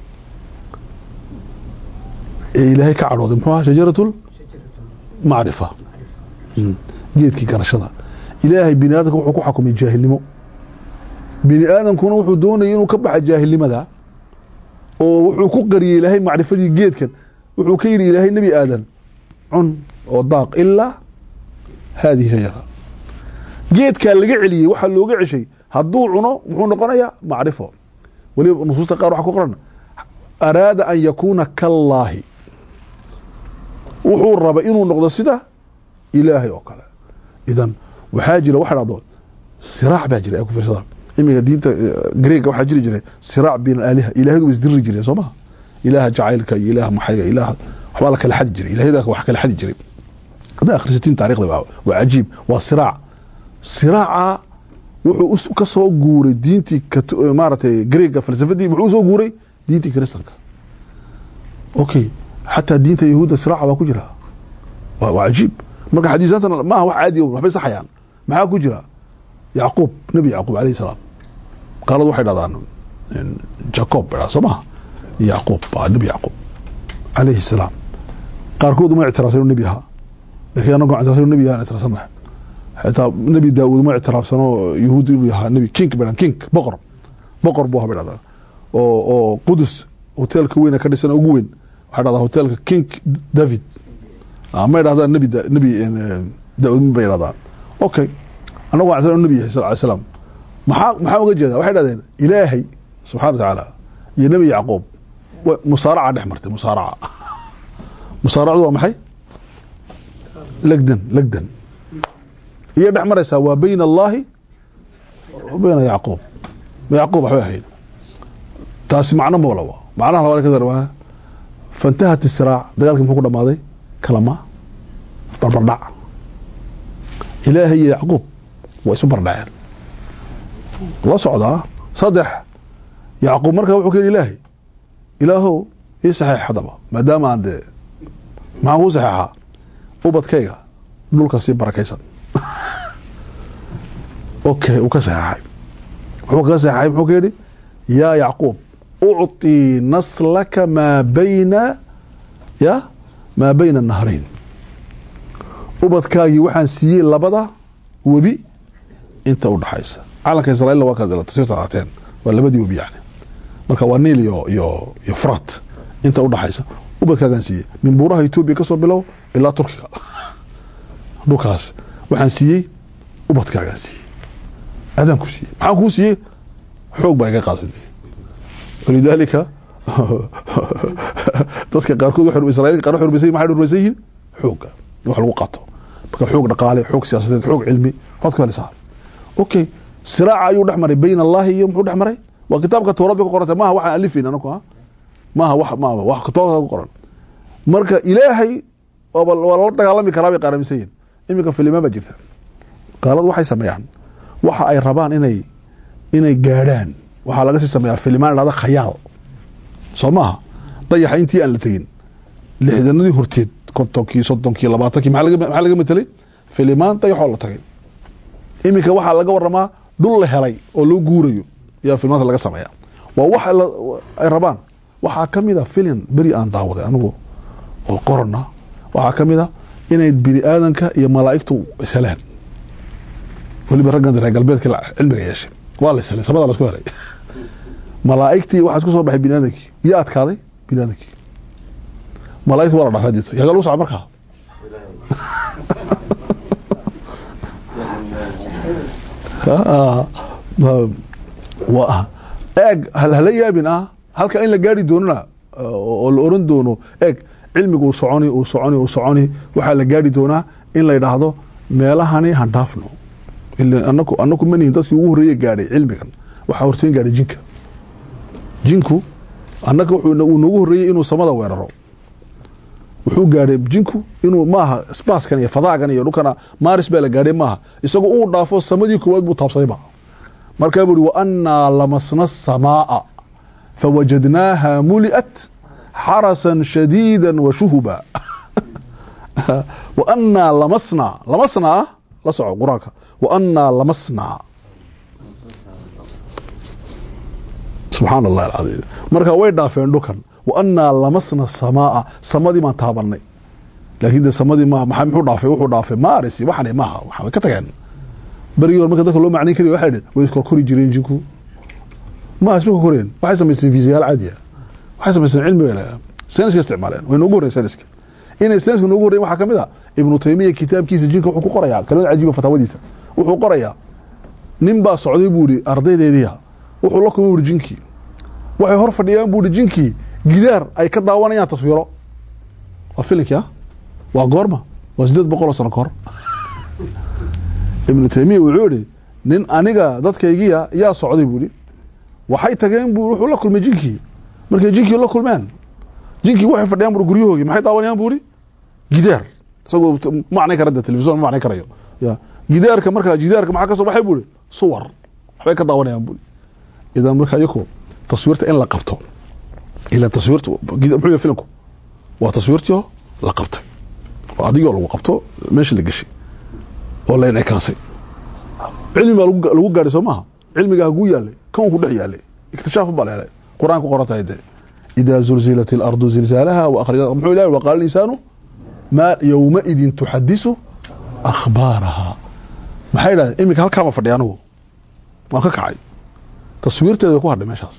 ee ilaahay ka cadhooday muxuu ahaa shajaratul macrifa geedkii garashada ilaahay bini aadamka wuxuu ku xakumay jaahilnimo bini aadamkuna wuxuu doonayay inuu ka baxa jaahilnimada oo wuxuu ku qariyey ilaahay macrifadii geedkan wuxuu ka yidhi ilaahay nebi aadan cun oo daaq ilaa haadihi shajara geedkaa laga celiyey waxaa looga ceshay hadduu cuno muxuu noqonayaa macrifo weliba nusuusta qaar waxa ku qoran araada an yakuuna kallaahi wuxuu raba inuu noqdo sida ilaahay oo kale idan waxaa jira waxa dhahdo siraac baa jira ee ku fiirsada imiga diinta greega waxaa jiri jiray siraac bayna aaliha ilaahadu way isdiri jireen soo maha ilaaha jacaylka iyo ilaaha maxayga ilaaha waxbaa la kala xadi jiray ilahyada wax kala xadi jiray haddaa akhrisatiin taarikhda waa waa cajiib waa siraac siraaca wuxuu ka soo guuray diintii maaragtay greega falsafadii muxuu usoo guuray diintii kristanka okay xataa diinta yahuudda siraaca waa ku jira waa cajiib marka xadiisaantan maaha wax caadi waxbay saxayaan maxaa ku jira yacquub nebi yacquub alayhi salaam qaaladu waxay dhahdaan jacob ba soo maha yacquub waa nebi yacquub alayhi salaam qaarkood uma ictiraafsan inuu nebi ahaa lakiin anagoo ictiraafsan inuu nebi ahaa ictiraafsan mahay xitaa nebi daawuud ma ictiraafsano yahuud inuu yahaa nebi king bay king boqor boqor buu ahaa bay dhahdaan oo oo qudus hoteelka weyne ka dhisan ugu weyn waxay dhahdaa hoteelka king david may dhahdaan nebi nebi daawuud bay dhahdaan okay anagu waan ictiraaf nebi yahay sal ly slam maxaa maxaa uga jeeda waxay dhahdeen ilaahay subxana wa tacaala iyo nebi yacquub musaaraca dhex martay musaaraca musaaracdu waa maxay legdan legdan iyo dhex maraysaa waa bayna allahi wa bayna yacquub yacquub waxbay ahayd taasi macno moolaba macnaha labaad ka dar waa fantahat isiraac dagaalkii muxuu ku dhamaaday kalama barbardhac ilaahay iyo yacquub waa isu bardhaceen la socdaa saddex yacquub markaa wuxuu ka yidhi ilaahay ilaahow ii saxeex haddaba maadaama aan dee maxaan kuu saxeexaa ubadkayga dhulka sii barakaysan okay uu ka saxeexay wuxuu kaga saxeexay muxuu ka yidhi yaa yacquub ucطii naslaka maa bayna ya maa bayna nahrayn ubadkaagii waxaan siiyey labada webi inta u dhaxaysa calanka israa'iilna waa kaad tasirta qaateen waa labadii webi yani marka waa niil iyo iyo iyo frat inta u dhaxaysa ubadkaagaan siiyey min buuraha etoobiya ka soo bilow ilaa turkiga dhulkaas waxaan siiyey ubadkaagaan siiyey adaan ku siiyey maxaan kuu siiyey xoog baa iga qaadsaday walidaalika dadka qaarkood waxay israa'iilka qaar waxay rumaysan maxay rumaysan yihiin xoogga in wax lagu qaato marka xoog dhaqaale xoog siyaasadeed xoog cilmi waxaad ku helisaa okay siraaca ayuu dhex maray bayna allahi iyo muxuu dhex maray waa kitaabka towrad bay ku qorantay maaha waxaan alifayna anaku ha maaha wax maaha wax kutooba ku qoran marka ilaahay waaba waa lala dagaalami karaa bay qaaramisan yihin iminka filimaan baa jirta gaaladu waxay sameeyaan waxa ay rabaan inay inay gaadhaan waxaa laga sii sameeyaa filimaan dhahda khayaal soo maaha dayaxa intii aan la tegin lixdanadii horteed kontonkii soddonkii labaatankii maxaa laga maxaa laga matelay filimaan dayaxoo la tagay iminka waxaa laga waramaa dhul la helay oo loo guurayo ayaa filimaanta laga sameeya waa wax la- ay rabaan waxaa ka mid a filin beri aan daawaday anigu oo qorana waxaa ka mid a inay bini aadanka iyo malaa'igtu isheleen weliba raggan reer galbeedka la- cilmiga yeeshay waa la ishelay samada lasku helay malaa'igtii waxaa isku soo baxay bini aadankii iyo adkaaday bini aadankii malaa'igtu waa la dhaafay dito yaga lagu soco markaa Ah, ah, waa eeg hal hala yaabin ah halka in la gaari doonona oo la oran doono eeg cilmigu uu soconi uu soconi uu soconi waxaa la gaari doonaa in la yidhaahdo meelahani han dhaafno ila anaku anaku manihin dadkii ugu horreeye gaadhay cilmigan waxaa horteen gaadhay jinka jinku annaga wuxuu uu noogu horreeyey inuu samada weeraro wuxuu gaadhay jinku inuu maaha sbaaskan iyo fadaagan iyo dhulkana maaris baa la gaadhay maaha isagoo uu dhaafo samadii koowaad buu taabsadayba markaa buu uhi waannaa lamasna asamaaa fawajadnaaha muli'at xarasan shadiida wa shuhuba waannaa lamasnaa lamasnaa ah la soco qur-aanka waannaa lamasnaa subxaan allah alcadiim marka way dhaafeen dhulkan waannaa lamasna samaaa samadii baan taabanay laakiin de samadii ma maxaa muxuu dhaafay wuxuu dhaafay maaris waxani maaha waxa way ka tageen berigii hore marka dadka loo macnayn kari waxay dhaheen way iskorkori jireen jinku ma isma korkoreen waxay samaysteen fiisiyaal caadiya waxay samaysteen cilmi bay leeyahay sayniska isticmaaleen way noogu horreyn sayniska inay sayniska noogu horreyn waxaa ka mid a ibnu taymiya kitaabkiisa jinka wuxuu ku qorayaa kalimad cajiiba fataawadiisa wuxuu qorayaa nin baa socday buu ihi ardaydeediia wuxuu la kulmay buri jinkii waxay hor fadhiyaan buu ihi jinkii gidaar ay ka daawanayaan taswiiro waa filinkii ah waa goorma waa sideed boqol oo sano ka hor ibnu taymiya wuxuu ihi nin aniga dadkaygiya yaa socday buu ihi waxay tageen bu wuxuu la kulmay jinkii markay jinkii la kulmeen jinkii waxay fadhiyaan bui guryahoogii maxay daawanayaan buu ihi gidaar isagoo macnay kara de telefison ma macnay karayo ya gidaarka markaa gidaarka maxaa ka soo baxay buu ihi suwar waxbay ka daawanayaan buu ihi idan marka iyako taswiirta in la qabto ila taswiirta muxuu yahay filimku waa taswiirtii la qabtay oo adigoo lagu qabto meesha la geshay oo la incaikaasay cilmi baa lagu lagu gaadhay soo maaha cilmiga haguu yaalay kownku dhex yaalay iktishaaf baa la helay qur-aan ku qoran tahay de idaa zulzilat اlardu zilzaalaha waakhrajat muxuu ilahi waqaala insaanu ma yowmaidin tuxadisu akhbaaraha maxay idhahdeen iminka halkaama fadhiya anigu waan ka kacay taswiirteeda way ku hadhay meeshaas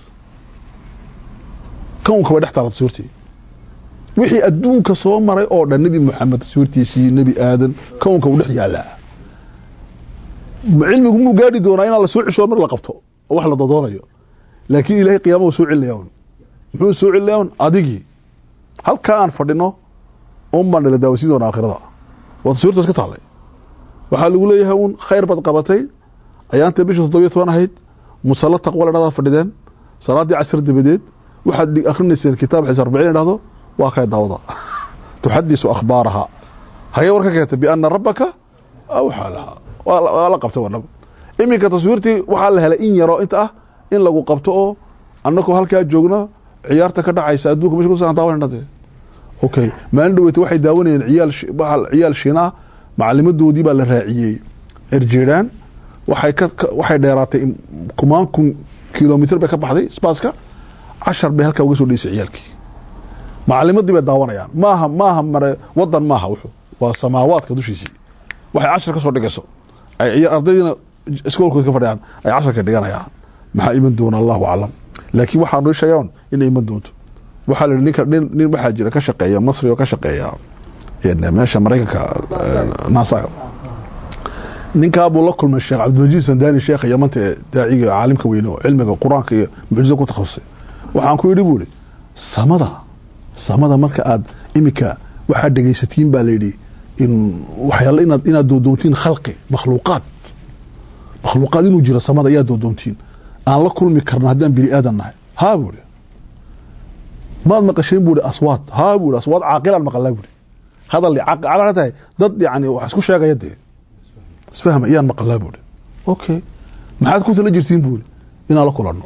kownka way dhex taala taswiirtii wixii adduunka soo maray oo dhan nebi moxamed taswiirtiisii nebi aadan kownka uu dhex yaalaa cilmigu muu gaadhi doonaa inaan la soo ceshoon mar la qabto oo wax la dodoonayo laakiin ilahay qiyaama uu soo celinaya un muxuu soo celinaya un adigii halkaa aan fadhino un baan nala daawasiin doona aakhirada waa taswiirta iska taallay waxaa lagu leeyahay un khayr baad qabatay ayaanta bisha toddobiyo toban ahayd musalla taqwa la dhahdaa fadhideen salaaddii casir dabadeed waxaad akrinayseen kitaab xiis arbiciin dhahdo waa kay daawada tuxadisu akhbaaraha hagee war ka keentay biana rabbaka awxaa lahaa waa la qabtay wadhab iminka taswiirtii waxaa la helay in yaroo inta ah in lagu qabto oo annakoo halkaa joogna ciyaarta ka dhacaysa adduunka mesh kusan daawanayna dee okay maalin dhaweyta waxay daawanayeen ciyaal ciyaal shiina ah macalimadoodii baa la raaciyey cirjeedhaan waxay ka waxay dheeraatay kumaan kun kilomitr bay ka baxday spaaska cashar bay halkaa uga soo dheysay ciyaalkii macalimadii bay daawanayaan maaha maaha mare wadan maaha wuxuu waa samaawaadka dushiisii waxay cashar ka soo dhigayso ay ardaydiina iskoolkood ka fadhiyaan ay casharka dhiganayaan maxaa iman doona allahu aclam laakiin waxaa noo sheegaan inay iman doonto waxaa la yihi ninka nin nin waxaa jira ka shaqeeya masri oo ka shaqeeya meesha maraykanka naasaga ninkaabuu la kulmay sheekh cabdilmajiid sandani sheekha yamanta ee daaciga caalimka weyne oo cilmiga qur-aanka iyo mucjiza ku takhasusay waxaan ku yidhi buu ihi samada samada marka aad iminka waxaad dhegaysatiin baa layidhi in waxyaala inaad inaad doodoontiin khalqi makhluuqaad makhluuqaad inuu jiro samada ayaa doodoontiin aan la kulmi karna haddaan bini aadan nahay haa buu ihi maad maqasheen buu ihi aswaad haa buu ihi aswaad caaqilaan maqalnaa buu ihi hadal caqil tahay dad yani wax isku sheegaya dee isfahma iyaan maqalnaa buu ihi okay maxaad ku tala jirtiin buu ihi inaan la kulanno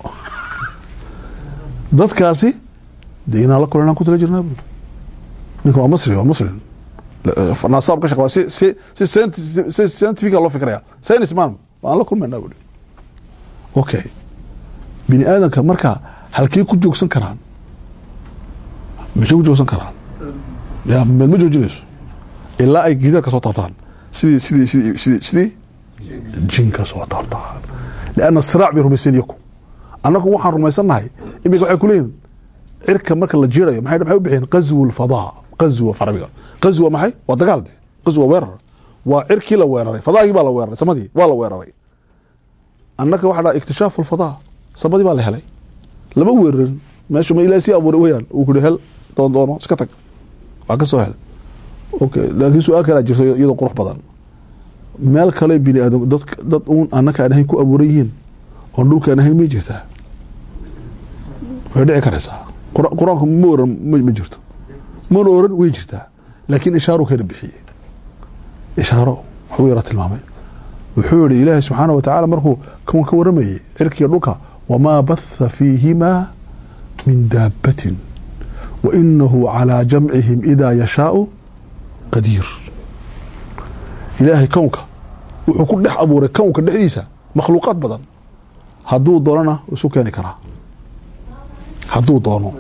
dadkaasi dee inaan la kulanno aan ku tala jirnaa buu ihi ninka waa masri waa muslim nasaab ka shaqe si si si si scientifica loo fikraya science man waan la kulmaynaa buu ihi okay bini aadamka marka halkey ku joogsan karaan meshay ku joogsan karaan ya meed ma joojinayso ilaa ay gidaar ka soo taabtaan sidii sidii sidii sidii sidii jinka soo taabtaan lianna siraac bay rumaysan yaku annagu waxaan rumaysannahay iminka waxay kuleeyihin cirka marka la jirayo maxay maxay u bixiyeen qazwu lfadaa qazwa farabiga qazwa maxay waa dagaal de qazwa weerar waa cirkii la weeraray fadaagii baa la weeraray samadii waa la weeraray annaka waxa dhaa ikhtishaafu lfadaa samadii baa la helay lama weerarin meesha ma ilaa sii abuuray weyaan uu ku hel doon doono iska tag waa ka soo hel okay laakiin su-aal kalaa jirto iyadoo qurux badan meel kale bini aadam dad dad uun annaka aan ahayn ku abuuran yihiin oon dhulka aan ahayn may jirtaa way dhici karaysaa qur-aanku ma oran ma jirto mana oran way jirtaa laakiin ishaaro kana bixiyey ishaaro waxbuu yara tilmaamay wuxuu yihi ilaahay subxaana wa tacaala markuu kan ka waramayey cirkiga dhulka wamaa batha fiihimaa min daabatin wa inahu calaa jamcihim idaa yashaau qadiir ilaahay kownka wuxuu ku dhex abuuray kownka dhexdiisa makhluuqaad badan hadduu doonana isu keeni karaa hadduu doono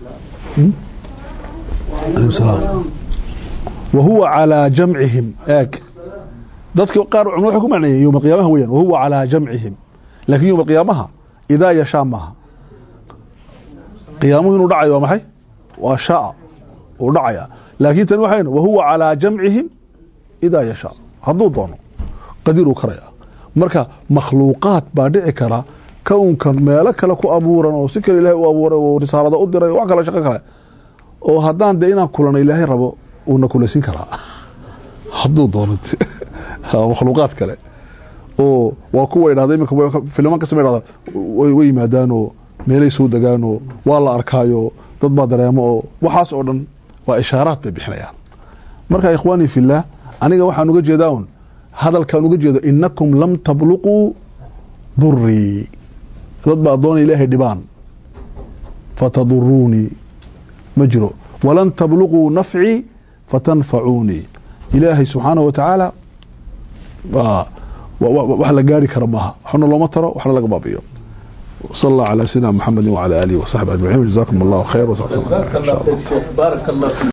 wa huwa calaa jamcihim eeg dadka qaar culimad waxay ku macneeyeen yowma alqiyaamaha weyaan wahuwa calaa jamcihim laakiin yowma alqiyaamaha idaa yashaa maaha qiyaamuhu inuu dhacayo waa maxay waa shaa uu dhacaya laakiin tani waxay wahuwa calaa jamcihim idaa yashaa hadduu doono qadiir uu karaya marka makhluuqaad baa dhici kara kownkan meelo kale ku abuuran oo si kale ilahay u abuuray oo risaalada u diray wax kale shaqo kale oo haddaan dee inaan kulana ilaahay rabo uuna kulaysin karaa hadduu doono makhluuqaad kale oo waa kuwa idhahda imika filiman kastaba idhahda way yimaadaan oo meelay soo degaan oo waa la arkaayo dad baa dareemo oo waxaas oo dhan waa ishaaraad bay bixinayaan marka ikhwaanii fillaah aniga waxaan uga jeedaa un hadalkaan uga jeedo inakum lam tabluquu durii dad baa doona ilaahay dhibaan fataduruunii ma jiro walan tabluquu nafcii fatanfacuunii ilaahay subxaanahu wa tacaala wax la gaari kara maaha waxna looma taro waxna laga baabiyo sal allah calaa sayidina muxamedi wacala aalihi wasaxbi ajmaciin jazakum allahu khayr بارك الله فيك شيخ بارك الله فيك